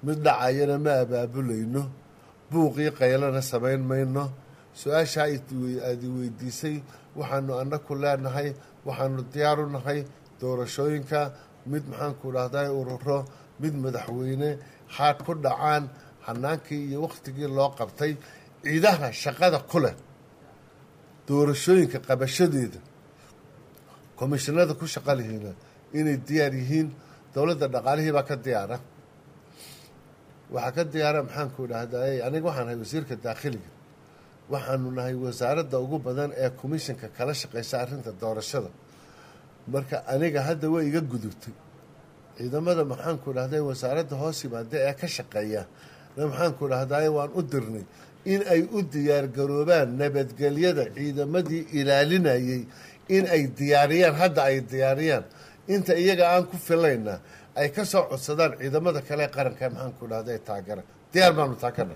mid dhacayana ma abaabulayno buuqii qaylana samayn mayno su-aashaa aad i weydiisay waxaanu annaku leenahay waxaanu diyaaru nahay doorashooyinka mid maxaanku dhahday ururo mid madaxweyne xaad ku dhacaan hanaankii iyo wakhtigii loo qabtay ciidaha shaqada ku leh doorashooyinka qabashadeeda komishinada ku shaqa lihiina inay diyaar yihiin dowladda dhaqaalihii baa ka diyaara waxaa ka diyaara maxaanku dhahday aniga waxaan nahay wasiirka daakhiliga waxaanu nahay wasaaradda ugu badan ee komishinka kala shaqeysa arrinta doorashada marka aniga hadda way iga gudubtay ciidamada maxaanku dhahday wasaaradda hoos yimaada ee ka shaqeeya maxaanku dhahday waan u dirnay in ay u diyaargaroobaan nabadgelyada ciidamadii ilaalinayay in ay diyaariyaan hadda ay diyaariyaan inta iyaga aan ku filayna ay ka soo codsadaan ciidamada kale ee qaranka maxaanku dhahday taagara diyaar baanu taakana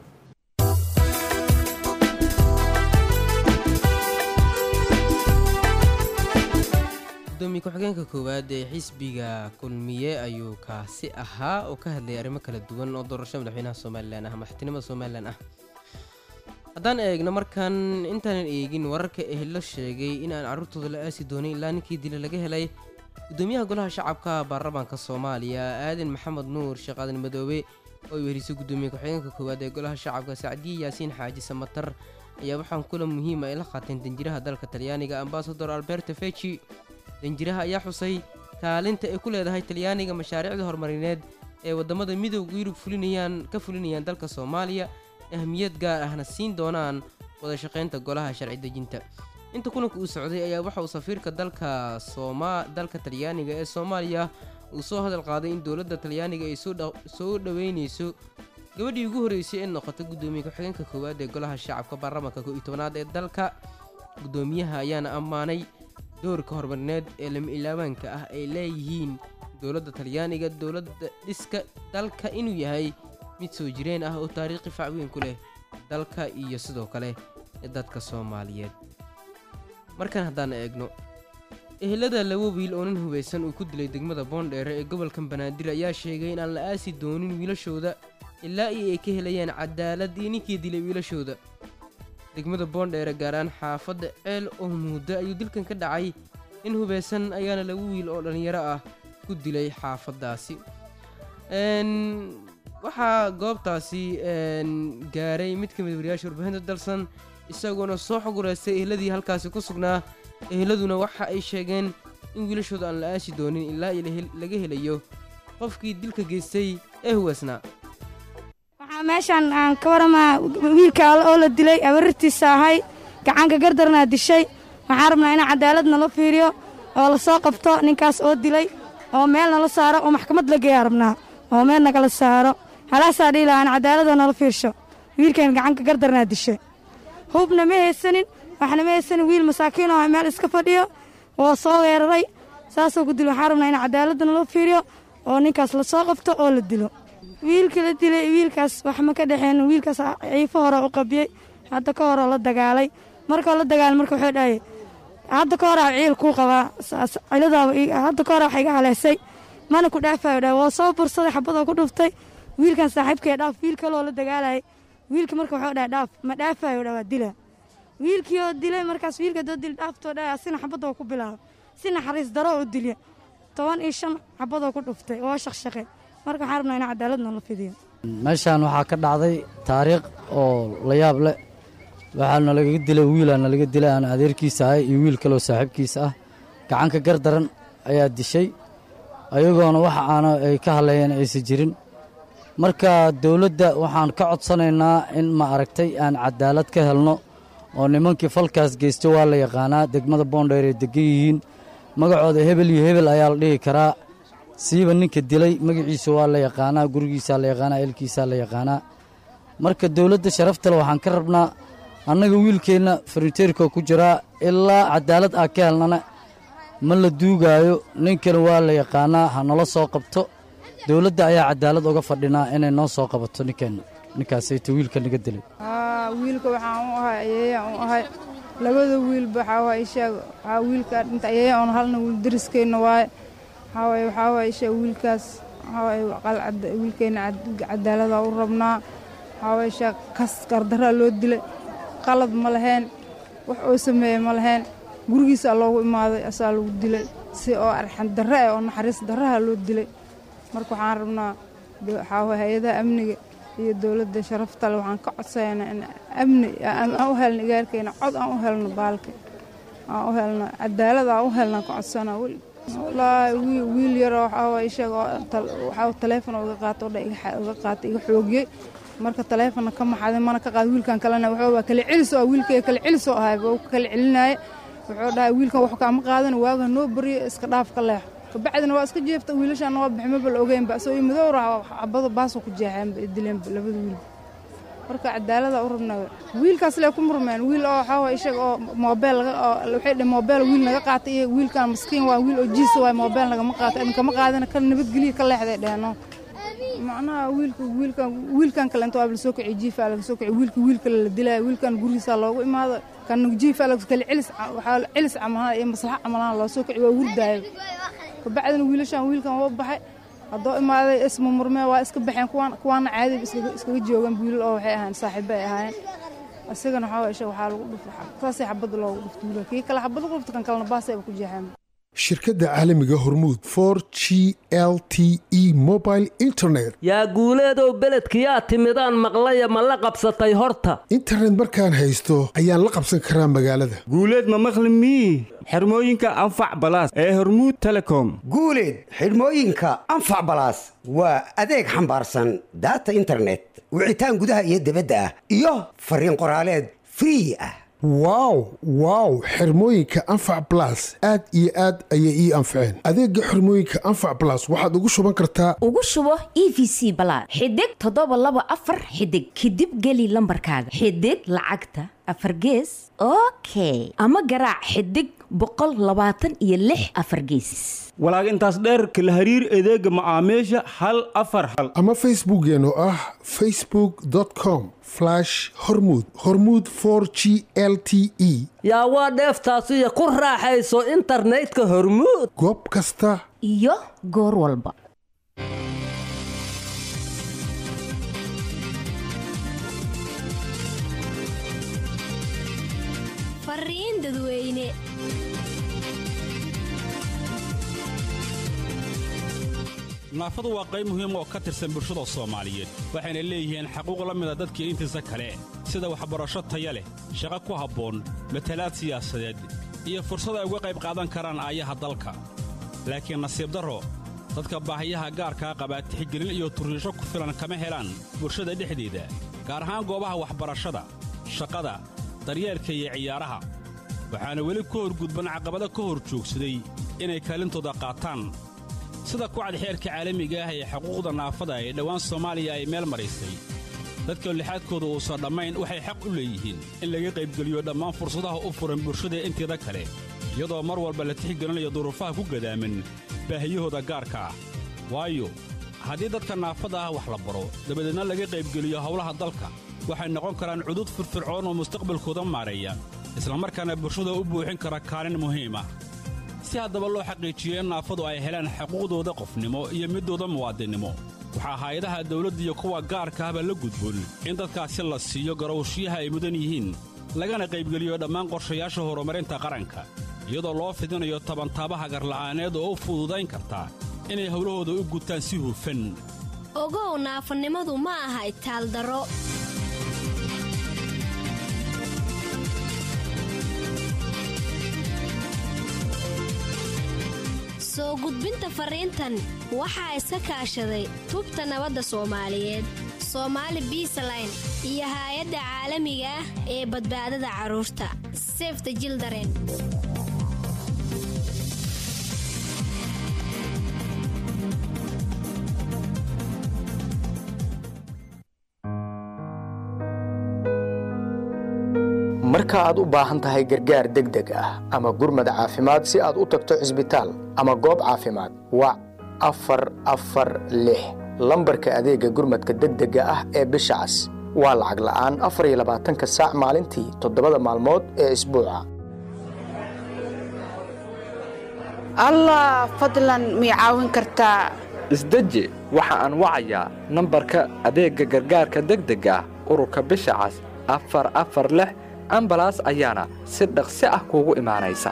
gudoomiye ku-xigeenka koowaad ee xisbiga kulmiye ayuu kaasi ahaa oo ka hadlayay arrimo kala duwan oo doorasho madaxweynaha somalilan ah madaxtinimada somalilan ah haddaan eegno markan intaanan eegin wararka ehlo sheegay in aan carruurtooda la aasi doonin ilaa ninkii dila laga helay gudoomiyaha golaha shacabka baarlamaanka soomaaliya aadan maxamed nuur sheekh aadan madoobe oo ay weherisay gudoomiye ku-xigeenka koowaad ee golaha shacabka sacdiye yaasiin xaaji samatar ayaa waxaan kulan muhiima ay la qaateen danjiraha dalka talyaaniga ambasador alberto feji danjiraha ayaa xusay kaalinta ay ku leedahay talyaaniga mashaariicda horumarineed ee waddamada midowga yurub fulinayaan ka fulinayaan dalka soomaaliya ahmiyad gaar ahna siin doonaan wada shaqaynta golaha sharci dejinta inta kulanka uu socday ayaa waxa uu safiirka dalka sooma dalka talyaaniga ee soomaaliya uu soo hadal qaaday in dowladda talyaaniga ay soo dhoweynayso gabadhii ugu horreysay ee noqota guddoomiye ku-xigeenka koowaad ee golaha shacabka baarlamaanka koo iyo tobanaad ee dalka guddoomiyaha ayaana ammaanay doorka horumarineed ee lama ilaabaanka ah ay leeyihiin dowladda talyaaniga dowladda dhiska dalka inuu yahay mid soo jireen ah oo taariikhi facweyn ku leh dalka iyo sidoo kale dadka soomaaliyeed markan haddaan eegno ehelada laba wiil oo nin hubaysan uu ku dilay degmada boondheere ee gobolka banaadir ayaa sheegay in aan la aasi doonin wiilashooda ilaa iyo ay ka helayaan cadaalad iyo ninkii dilay wiilashooda degmada boondheere gaaraan xaafadda ceel oo muddo ayuu dilkan ka dhacay in hubaysan ayaana laba wiil oo dhallinyaro ah ku dilay xaafaddaasi waxaa goobtaasi gaaray mid ka mid wariyaasha warbaahinta dalsan isagoona soo xugureystay ehladii halkaasi ku sugnaa ehladuna waxa ay sheegeen in wiilashooda aan la aasi doonin ilaa iyo laga helayo qofkii dilka geystay ee huwaysnaa waxaa meeshaan aan ka waramaa wiilka alle oo la dilay abarirtiisa ahay gacanka gardarnaa dishay waxaan rabnaa in cadaalad nala fiiriyo oo la soo qabto ninkaas oo dilay oo meel nala saaro oo maxkamad la geeyaa rabnaa oo meel nagala saaro halaasaa dhihi lahaan cadaaladoo nala fiirsho wiilkan gacanka gardarnaa dishay hubna ma haysanin waxna ma haysanin wiil masaakiin oo meel iska fadhiyo oo soo weeraray saasoo ku dil waxaan rabnaa in cadaaladda nala fiiriyo oo ninkaas la soo qabto oo la dilo wiilka la dilay wiilkaas wax ma ka dhexeen wiilkaas ciifo hore u qabiyey hadda ka horoo la dagaalay markoo la dagaalay marka wuxuu dhahay hadda ka horaa ciil kuu qabaa ciladaaba hadda ka horaa wax iga haleesay mana ku dhaafayo dhahay waa soo bursaday xabadoo ku dhuftay wiilkan saaxiibkee dhaaf wiil kaloo la dagaalayay wiilka marka wuxuu dhahay dhaaf ma dhaafayo dha waa dila wiilkii oo dilay markaas wiilka doo dil dhaaftoo dhahay asina xabadoo ku bilaabo si naxariis daroo u dilya toban iyo shan xabadoo ku dhuftay oo shaqshaqe marka waxaan rabnaa in cadaaladna la fidiyo meeshaan waxaa ka dhacday taariikh oo la yaab leh waxaa nalaga dilay wiilaa nalaga dilay aan adeerkiisa ahay iyo wiil kaloo saaxiibkiisa ah gacanka gardaran ayaa dishay ayagoona waxa aana ay ka hadleeyeen aysan jirin marka dowladda waxaan ka codsanaynaa in ma aragtay aan cadaalad ka helno oo nimankii falkaas geysta waa la yaqaanaa degmada boondheer ay degan yihiin magacooda hebel iyo hebel ayaa la dhihi karaa siiba ninka dilay magaciisa waa la yaqaanaa gurigiisaa la yaqaanaa eelkiisaa la yaqaanaa marka dowladda sharaftale waxaan ka rabnaa annaga wiilkeenna farniteerka ku jiraa ilaa cadaalad ah ka helnana ma la duugaayo ninkana waa la yaqaanaa ha nala soo qabto dowladda ayaa cadaalad uga fadhinaa inay noo soo qabato ninkeenna ninkaasayta wiilka naga dilay wiilka waxaan u ahay ayeeyaan u ahay labada wiilba waxaa waay ishaag waxaa wiilka dhinta ayeeya oon halna wiil dariskeenna waaye waxaa waay waxaa waay ishaag wiilkaas waxaa qalcadda wiilkeena cadaalada u rabnaa waxaa waye sheekh kas gardaraa loo dilay qalad ma lahayn wax oo sameeye ma lahayn gurigiisaa loogu imaaday asaa lagu dilay si oo arxan darre eh oo naxariis darraha loo dilay marka waxaan rabnaa waxaa waye hay-adaha amniga iyo dowladda sharafta le waxaan ka codsaynaa in amni aan u helno igaarkeena cod aan u helno baalka aan u helno cadaalad aan u helno ka codsanaa weli wallaahi wiil yaroo waxaa waye ishaga waxaa taleefon uga qaato dha uga qaatay iga xoogiyey marka taleefonna ka maxaday mana ka qaad wiilkan kalena wuxuu waa kala celis oo wiilkay kala celis oo ahay wuu kala celinaaye wuxuu dhahay wiilkan wax kaama qaadan waaga noo bariyo iska dhaaf ka leexo kabacdina waa iska jeefta wiilashaan waa bixi maba la ogeynba asoo madow raha xabado baasoo ku jeexeenba dileenba labada wiil marka cadaalada u rabnaa wiilkaas lee ku murmeen wiil oo waxaa waye isaga oo moobeel laga oo waxay dhaheen moobeel wiil naga qaatay iyo wiilkan maskiin waa wiil oo jiisa waay moobeel nagama qaato idinkama qaadina ka nabadgeliya ka leexday dheheno macnaha wiilka wiilkan wiilkan kale inta waa la soo kiciy jiifaa laga soo kiciy wiilka wiil kale la dilaya wiilkan gurigiisaa loogu imaado kan jiifaa laga kale celis waxaa celis camalaha iyo maslaxa camalaha loo soo kiciy waa wurdaayo kabacdina wiilashan wiilkan waa baxay haddoo imaaday isma murmee waa iska baxeen kuwaana caadi iskaga joogan wiilal oo waxay ahayn saaxiibo ay ahaayeen isagana waxaa isha waxaa lagu dhuftay saasay xabadda loogu dhuftay wiilal kii kale xabad lagu dhuftay kan kalena baasayba ku jeexeen shirkadda caalamiga hormuud for g l t e mobile internet yaa guuleedow beledkiyaa timidaan maqlaya ma la qabsatay horta internet markaan haysto ayaan la qabsan karaa magaalada guuleed ma maqli mii xirmooyinka anfac balaas ee hormuud telecom guuleed xidhmooyinka anfac balaas waa adeeg xambaarsan daata internet wicitaan gudaha iyo dibadda ah iyo fariin qoraaleed free ah wow wow xirmooyinka anfac balas aad iyo aad ayay ii anfaceen adeega xirmooyinka anfac balas waxaad ugu shuban kartaa ugu shubo e v c balaad xidig toddoba laba afar xidig kadib geli lambarkaaga xidig lacagta afar gees okay ama garaac xidig boqol labaatan iyo lix afar geesis walaag intaas dheer kala hariir adeega macaamiisha hal afar hal ama facebookeen oo ah facebook com hormud hormud g l t e yaa waa dheeftaasiyo ku raaxayso internetka hormuud goob kasta iyo goor walba fariin dadweyne naafadu waa qayb muhiim oo ka tirsan bulshada soomaaliyeed waxayna leeyihiin xaquuq la mida dadkii intiisa kale sida waxbarasho taya leh shaqo ku habboon matalaad siyaasadeed iyo fursad ay uga qayb qaadan karaan aayaha dalka laakiin nasiib darro dadka baahiyaha gaarkaa qabaa tixgelin iyo turriisho ku filan kama helaan bulshada dhexdeeda gaar ahaan goobaha waxbarashada shaqada daryeelka iyo ciyaaraha waxaana weli ka horgudban caqabado ka hor joogsaday inay kaalintooda qaataan sida kucad xeerka caalamiga ah ee xuquuqda naafada ee dhowaan soomaaliya ay meel maraysay dadka lixaadkooda uusan dhammayn waxay xaq u leeyihiin in laga qaybgeliyo dhammaan fursadaha u furan bulshada inteeda kale iyadoo mar walba la tixgelinayo duruufaha ku gadaaman baahiyahooda gaarka ah waayo haddii dadka naafada ah wax la baro dabadeedna laga qaybgeliyo howlaha dalka waxay noqon karaan cudud firfircoon oo mustaqbalkooda maareeya islamarkaana bulshada u buuxin kara kaalin muhiim ah si haddaba loo xaqiijiyo in naafadu ay helaan xuquuqdooda qofnimo iyo midooda muwaadinnimo waxaa hay-adaha dawladda iyo kuwa gaarka ahba la gudboon in dadkaasi la siiyo garowshiyaha ay mudan yihiin lagana qaybgeliyo dhammaan qorshayaasha horumarinta qaranka iyadoo loo fidinayo tabantaabaha garla'aaneed oo u fududayn karta inay howlahooda u gutaan si hufan ogow naafanimadu ma aha itaaldaro soo gudbinta fariintan waxaa iska kaashaday tubta nabadda soomaaliyeed soomaali biisaline iyo haay-adda caalamiga ah ee badbaadada carruurta sefta jildaren marka aad u baahan tahay gargaar degdeg ah ama gurmad caafimaad si aad u tagto cisbitaal ama goob caafimaad wac afar afar lix lambarka adeegga gurmadka degdega ah ee bisha cas waa lacag la'aan afar iyo labaatanka saac maalintii toddobada maalmood ee isbuuca allah fadlan mii caawin kartaa isdeji waxa aan wacayaa nambarka adeegga gargaarka degdega ah ururka bisha cas afar afar lix ambalaas ayaana si dhaqsi ah kuugu imaanaysa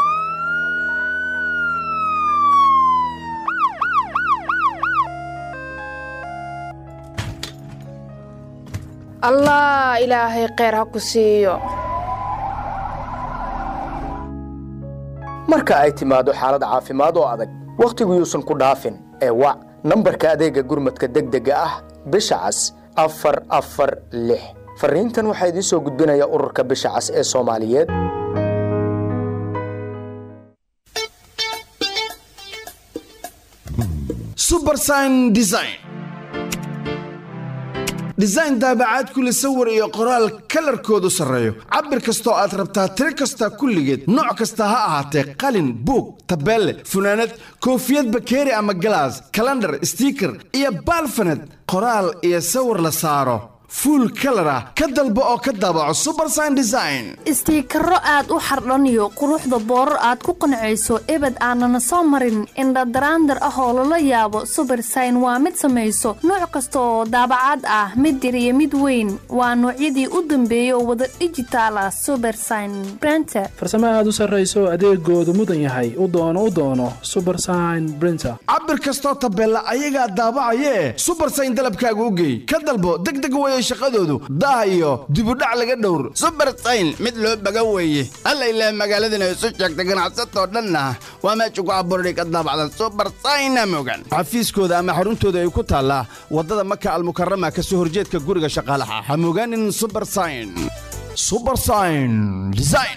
allah ilaahay kheyr ha ku siiyo marka ay timaado xaalad caafimaad oo adag wakhtigu yuusan ku dhaafin ee wac nambarka adeegga gurmadka degdega ah bisha cas afar afar lix farriintan waxaa idiin soo gudbinaya ururka bisha cas ee soomaaliyeed subersign design design daabacaad kule sawir iyo qoraal kalarkoodu sarreeyo cabir kastoo aad rabtaa tiro kasta kulligeed nooc kasta ha ahaatee qalin buug tabeelle funaanad koofiyad bakeeri ama galaas kalandhar stiiker iyo baalfaned qoraal iyo sawir la saaro fuul kalar ah ka dalbo oo ka daabaco subersign design istiikaro aad u xardhaniyo quruxda boorar aad ku qancayso ebed aanana soo marin indhadaraandar ah oo lala yaabo subersign waa mid samayso nooc kasta oo daabacaad ah mid yar iyo mid weyn waa noocyadii u dambeeyay oo wada dhijitaal ah subersign brenter farsamo aad u sarrayso adeegoodu mudan yahay u doono u doono subersign brinter cabir kastoo tabeella ayagaa daabacayee subersign dalabkaaga u geey ka dalbo degdeg weye shaqadoodu daah iyo dibudhac laga dhowr subersayn mid loo baga weeye alla ilaah magaaladana isu sheegta ganacsatoo dhanna waa meesha ku abuurani ka daabacda subersayna mogan xafiiskooda ama xaruntooda ay ku taallaa waddada maka almukarama ka soo horjeedka guriga shaqaalaha ha mogaanin subersayn subersayn design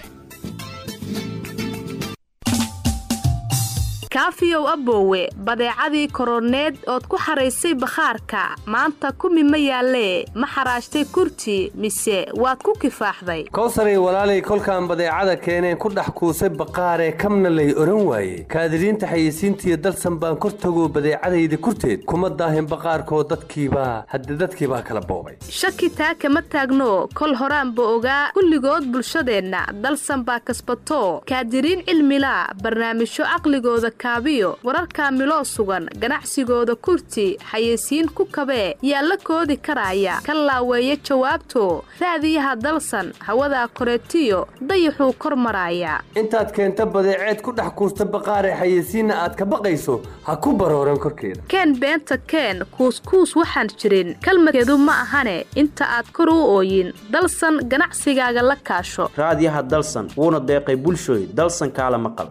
kaafiyow aboowe badeecadii koroneed ood ku xaraysay bakhaarka maanta kumi ma yaallee ma xaraashtay kurti mise waad ku kifaaxday kowsaray walaalay kolkaan badeecada keeneen ku dhex kuusay baqaaree kamna lay odhan waaye kaadiriinta xayeysiintiiyo dalsan baan kor tagoo badeecadayda kurteed kuma daahin baqaarkoo dadkiibaa hadde dadkiibaa kala boobay shaki taa kama taagno kol horaanba ogaa kulligood bulshadeenna dalsan baa kasbato kaadiriin cilmila barnaamijyo caqligooda kaabiyo wararka miloo sugan ganacsigooda kurti xayeysiin ku kabee yaa la koodi karaya ka laaweeya jawaabto raadiyaha dalsan hawadaa koreetiyo dayaxuu kor maraaya intaad keenta badeeceed ku dhex kuusta baqaaree xayeysiinna aad ka baqayso ha ku barooran korkeeda keen beenta keen kuuskuus waxaan jirin kalmadkeedu ma ahane inta aad kor u ooyin dalsan ganacsigaaga la kaasho raadiyaha dalsan wuuna deeqay bulshooy dalsan kaala maqal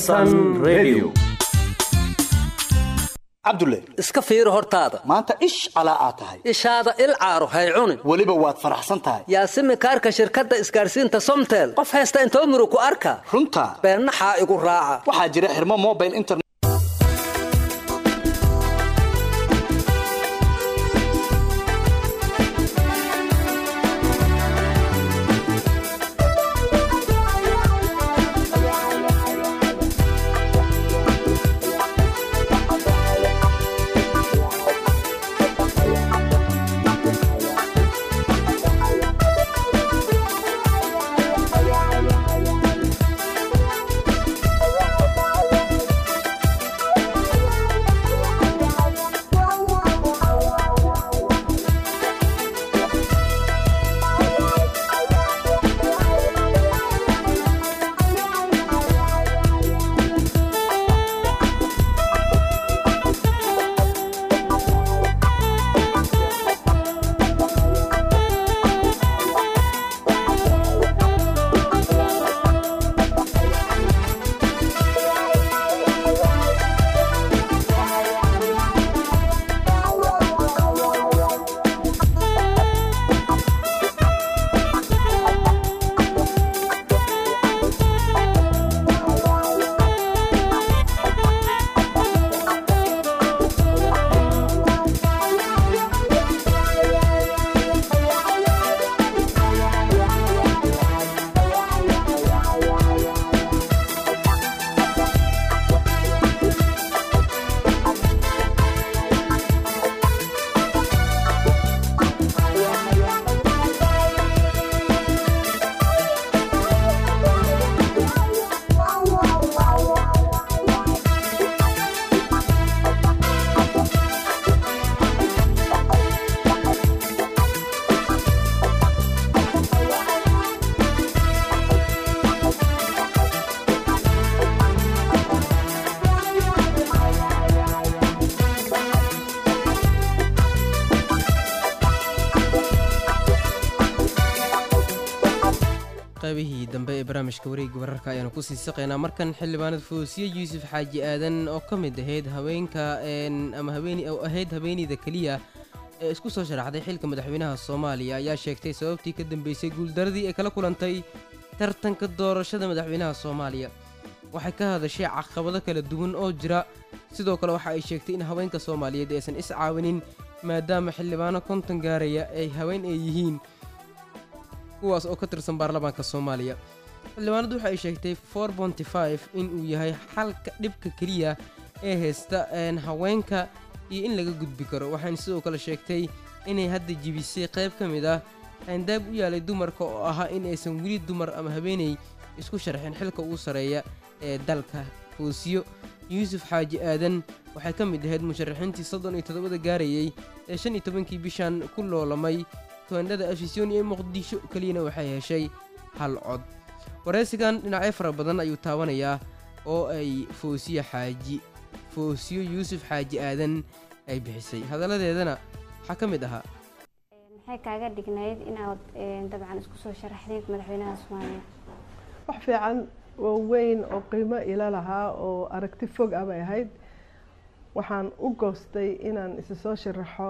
cabdulle iska fiiri hortaada maanta ish calaa aad tahay ishaada il caaro hay cunin weliba waad faraxsan tahay yaasimi kaarka shirkadda isgaarsiinta somtel qof haysta intoo muru ku arka runta beennaxaa igu raaca waxaa jira xirmo mobile internet qaybihii dambe ee barnaamijka wareegga wararka ayaanu kusii saqaynaa markan xildhibaanad foosiye yuusuf xaaji aadan oo ka mid ahayd haweenka ama habeeni oo ahayd haweeneyda keliya ee isku soo sharaxday xilka madaxweynaha soomaaliya ayaa sheegtay sababtii ka dambeysay guuldaradii ay kala kulantay tartanka doorashada madaxweynaha soomaaliya waxay ka hadashay caqabado kala duwan oo jira sidoo kale waxa ay sheegtay in haweenka soomaaliyeed aysan is caawinin maadaama xildhibaano konton gaaraya ay haween ay yihiin kuwaas oo ka tirsan baarlamaanka soomaaliya xildhibaanadu waxa ay sheegtay for bonty five in uu yahay xalka dhibka keliya ee haysta haweenka iyo in laga gudbi karo waxayna sidoo kale sheegtay inay hadda jibisay qayb ka mid ah aandaab u yaalay dumarka oo ahaa in aysan weli dumar ama habeenay isku sharxin xilka ugu sarreeya ee dalka foosiyo yuusuf xaaji aadan waxay ka mid ahayd musharaxiintii soddon iyo toddobada gaarayey ee shan iyo tobankii bishan ku loolamay toondhada afisyooni ee muqdisho keliyana waxay heshay hal cod waraysigan dhinacyo fara badan ayuu taabanayaa oo ay foosiyo xaaji foosiyo yuusuf xaaji aadan ay bixisay hadalladeedana waxaa ka mid ahaa maxay kaaga dhignayd inaad dabcan isku soo sharaxdayd madaxweynaha soomaaliya wax fiican oo weyn oo qiimo ila lahaa oo aragti fog ah bay ahayd waxaan u goostay inaan isa soo sharaxo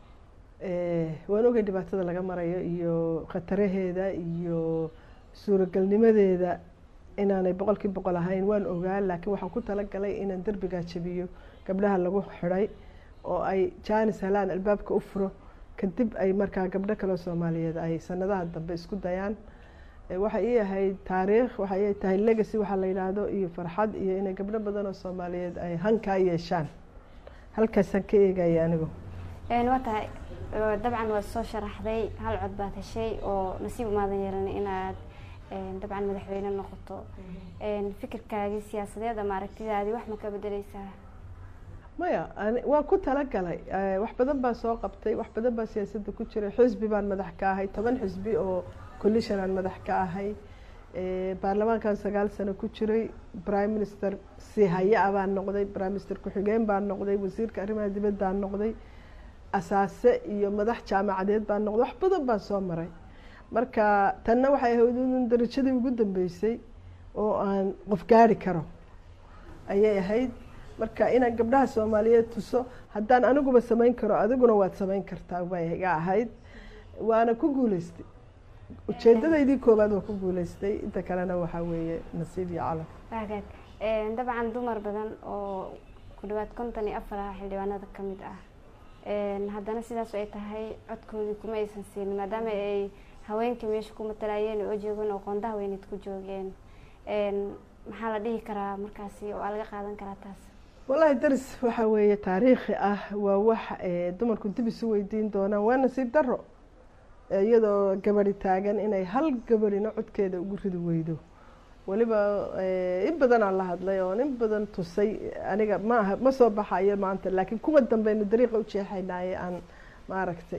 waan ogay dhibaatada laga marayo iyo khataraheeda iyo suuragalnimadeeda inaanay boqolkii boqol ahayn waan ogaa laakiin waxaan ku talagalay inaan derbigaa jabiyo gabdhaha lagu xidhay oo ay jaanis helaan albaabka u furo kadib ay markaa gabdho kaleo soomaaliyeed ay sanadaha dambe isku dayaan waxay ii ahayd taariikh waxay ii tahay legacy waxaa la yidhaahdo iyo farxad iyo inay gabdho badan oo soomaaliyeed ay hankaa yeeshaan halkaasaan ka eegaya anigu waa tahay dabcan waad soo sharaxday hal cod baad heshay oo nasiib umaadan yeelan inaad dabcan madaxweyne noqoto fikirkaagii siyaasadeed ama aragtidaadii wax ma ka bedeleysaa maya waan ku talagalay wax badan baan soo qabtay wax badan baan siyaasadda ku jiray xisbi baan madax ka ahay toban xisbi oo coalition aan madax ka ahay baarlamaankan sagaal sano ku jiray prime minister sihaya baan noqday prime minister ku-xigeen baan noqday wasiirka arrimaha dibaddaan noqday asaase iyo madax jaamacadeed baan noqday wax badan baan soo maray marka tanna waxay ahayd in darajadii ugu dambeysay oo aan qof gaari karo ayay ahayd marka inaan gabdhaha soomaaliyeed tuso haddaan aniguba samayn karo adiguna waad samayn kartaa bay iga ahayd waana ku guuleystay ujeedadaydii koowaad waa ku guuleystay inta kalena waxaa weeye nasiib iyo calaf waagaag dabcan dumar badan oo ku dhawaad konton iyo afar ah xildhibaanada ka mid ah haddana sidaas ay tahay codkoodii kuma aysan siinin maadaama ay haweenkii meesha ku matalayeen oo joogeen oo qoonda haweeneed ku joogeen maxaa la dhihi karaa markaasi oo aa laga qaadan karaa taas wallaahi daris waxaa weeye taariikhi ah waa wax dumarku dib isu weydiin doonaan waa nasiib daro iyadoo gabadi taagan inay hal gabadhina codkeeda ugu ridi weydo weliba in badan aan la hadlay oon in badan tusay aniga maaha ma soo baxayo maanta laakiin kuwa dambeynu dariiqa u jeexaynaaye aan maaragtay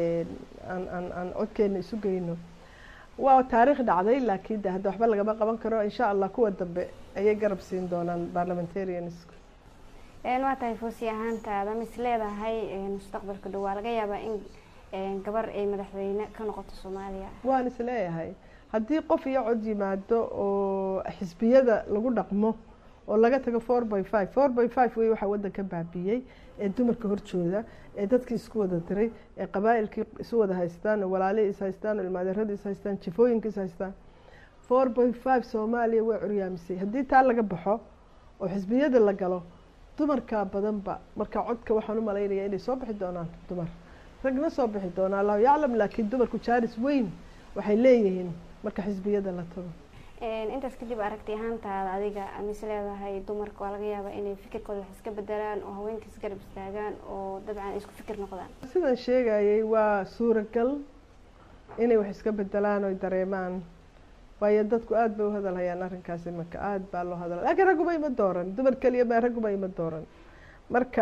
aan aan aan codkeena isu geyno waa taariikh dhacday laakiin de hadda waxba lagama qaban karo insha allah kuwa dambe ayay garab siin doonaan parliamentariansku waa tahay foosi ahaantaada mis leedahay mustaqbalka dhow waa laga yaabaa in gabar ay madaxweyne ka noqoto soomaaliya waan is leeyahay haddii qof iyo cod yimaado oo xisbiyada lagu dhaqmo oo laga tago four by five four by five wey waxaa waddanka baabiyey ee dumarka horjooda ee dadkii isku wada diray ee qabaa'ilkii isu wada haystaan oo walaalihii is haystaan oo ilmaadeeradii is haystaan jifooyinkii is haystaan four by five soomaaliya way curyaamisay haddii taa laga baxo oo xisbiyada la galo dumarkaa badanba marka codka waxaan u malaynaya inay soo bixi doonaan dumar ragna soo bixi doonaa allahu yaclam laakiin dumarku jaaris weyn waxay leeyihiin marka xisbiyada la tago intaas kadib aragti ahaantaada adiga mis leedahay dumarka waa laga yaabaa inay fikirkooda wax iska bedelaan oo haweenka isgarab istaagaan oo dabcan isku fikir noqdaan sidaan sheegayay waa suuragal inay wax iska bedelaan oy dareemaan waayo dadku aada bay u hadalhayaan arrinkaasi marka aada baa loo hadala laakiin ragguba ima dooran dumar keliya ma ragguba ima dooran marka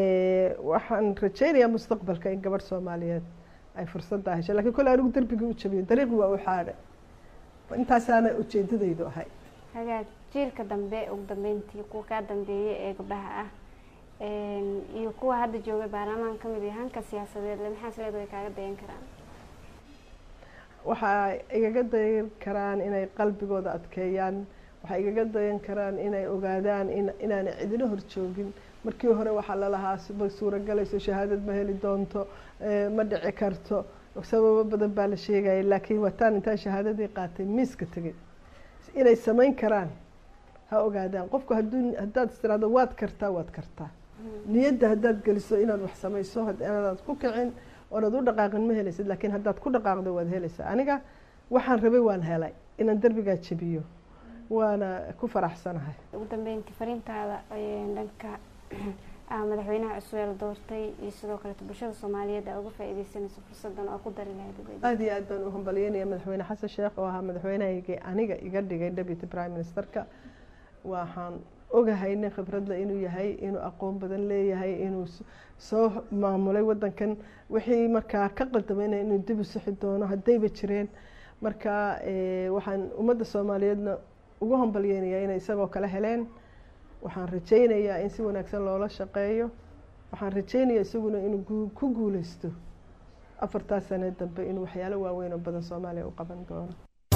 waxaan rajeynayaa mustaqbalka in gabadh soomaaliyeed ay fursaddaa heshay lakiin kole anigu derbigii u jabiyo dariiqi waa u xaadhay intaasaana ujeedadaydu ahay hagaag jiilka dambe ugu dambeyntii kuwa kaa dambeeyay ee gabdhaha ah iyo kuwa hadda jooga baarlamaan kamid iyo hanka siyaasadeed le maxaa isleeda way kaaga dayan karaan waxaa igaga dayan karaan inay qalbigooda adkeeyaan waxay igaga dayan karaan inay ogaadaan in inaanay cidina horjoogin markii hore waxaa lalahaa ma suuragalayso shahaadad ma heli doonto eh, ma dhici karto sababo badan baa la sheegaya laakiin wataan intaan shahaadadii qaatay miiska tegay inay samayn karaan ha ogaadaan qofku hadduu haddaad istiraado waad kartaa waad kartaa niyadda haddaad geliso inaad wax samayso had- inaad ku kicin oonaad u dhaqaaqin ma helaysid laakiin haddaad ku dhaqaaqdo waad helaysaa aniga waxaan rabay waan helay inaan derbigaa jebiyo waana ku faraxsanahay ugu dambeyntii fariintaada ee dhanka ah madaxweynaha cusub ee la doortay iyo sidoo kaleeto bulshada soomaaliyeed aa uga faa'iideysanayso fursadan oo ku dari lahayd aada iyo aad baan u hambalyeynaya madaxweyne xasan sheekh oo ahaa madaxweynahaygii aniga iga dhigay deputy prime ministerka waxaan ogahay nin khibradle inuu yahay inuu aqoon badan leeyahay inuu s- soo maamulay wadankan wixii markaa ka qaldamayna inuu dib u sixi doono haddayba jireen marka eh, waxaan ummadda soomaaliyeedna ugu hambalyeynayaa inay isagoo kale heleen waxaan rajaynayaa in si wanaagsan loola shaqeeyo waxaan rajaynayaa isaguna inuu gu- ku guuleysto afartaas sane dambe inuu waxyaalo waaweyn oo badan soomaaliya u qaban doono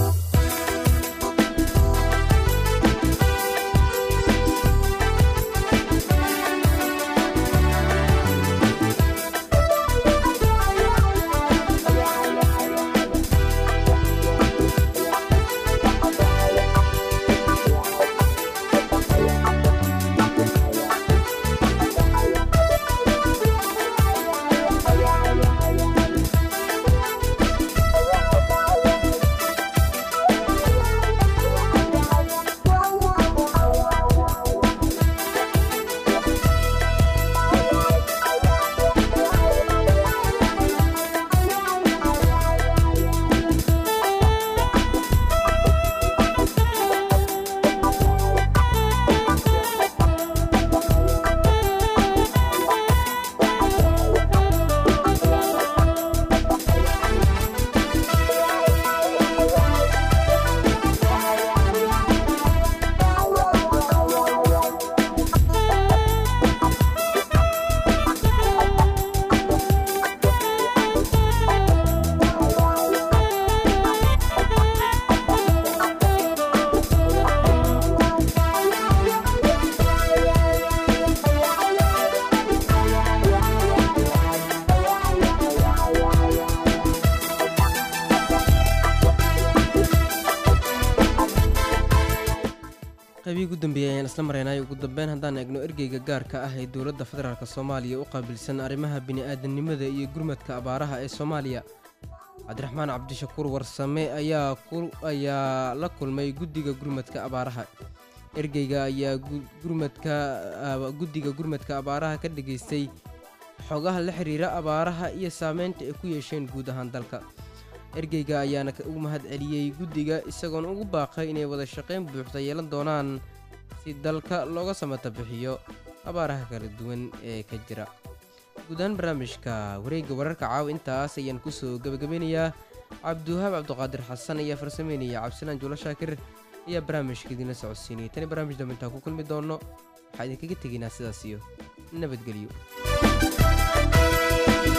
qaybihii ugu dambeeyey ayaan isla maraynay ugu dambeyn haddaan eegno ergeyga gaarka ah ee dowladda federaalk soomaaliya u qaabilsan arrimaha bini'aadanimada iyo gurmadka abaaraha ee soomaaliya cabdiraxmaan cabdishakuur warsame ayaa ku ayaa la kulmay guddiga gurmadka abaaraha ergeyga ayaa gu- gurmadka aba- guddiga gurmadka abaaraha ka dhageystay xogaha la xiriira abaaraha iyo saameynta ay ku yeesheen guud ahaan dalka ergeyga ayaana ka- ugu mahad celiyey guddiga isagoona ugu baaqay inay wada shaqayn buuxda yeelan doonaan si dalka looga samata bixiyo abaaraha kala duwan ee ka jira guud ahaan barnaamijka wareegga wararka caawa intaas ayaan kusoo gebagabeynayaa cabdiwahaab cabdiqaadir xasan ayaa farsameynaya cabdisalaan juulo shaakir ayaa barnaamijka idinla socodsiinayay tani barnaamij dambe intaan ku kulmi doonno waxaa idinkaga tegaynaa sidaas iyo nabadgelyo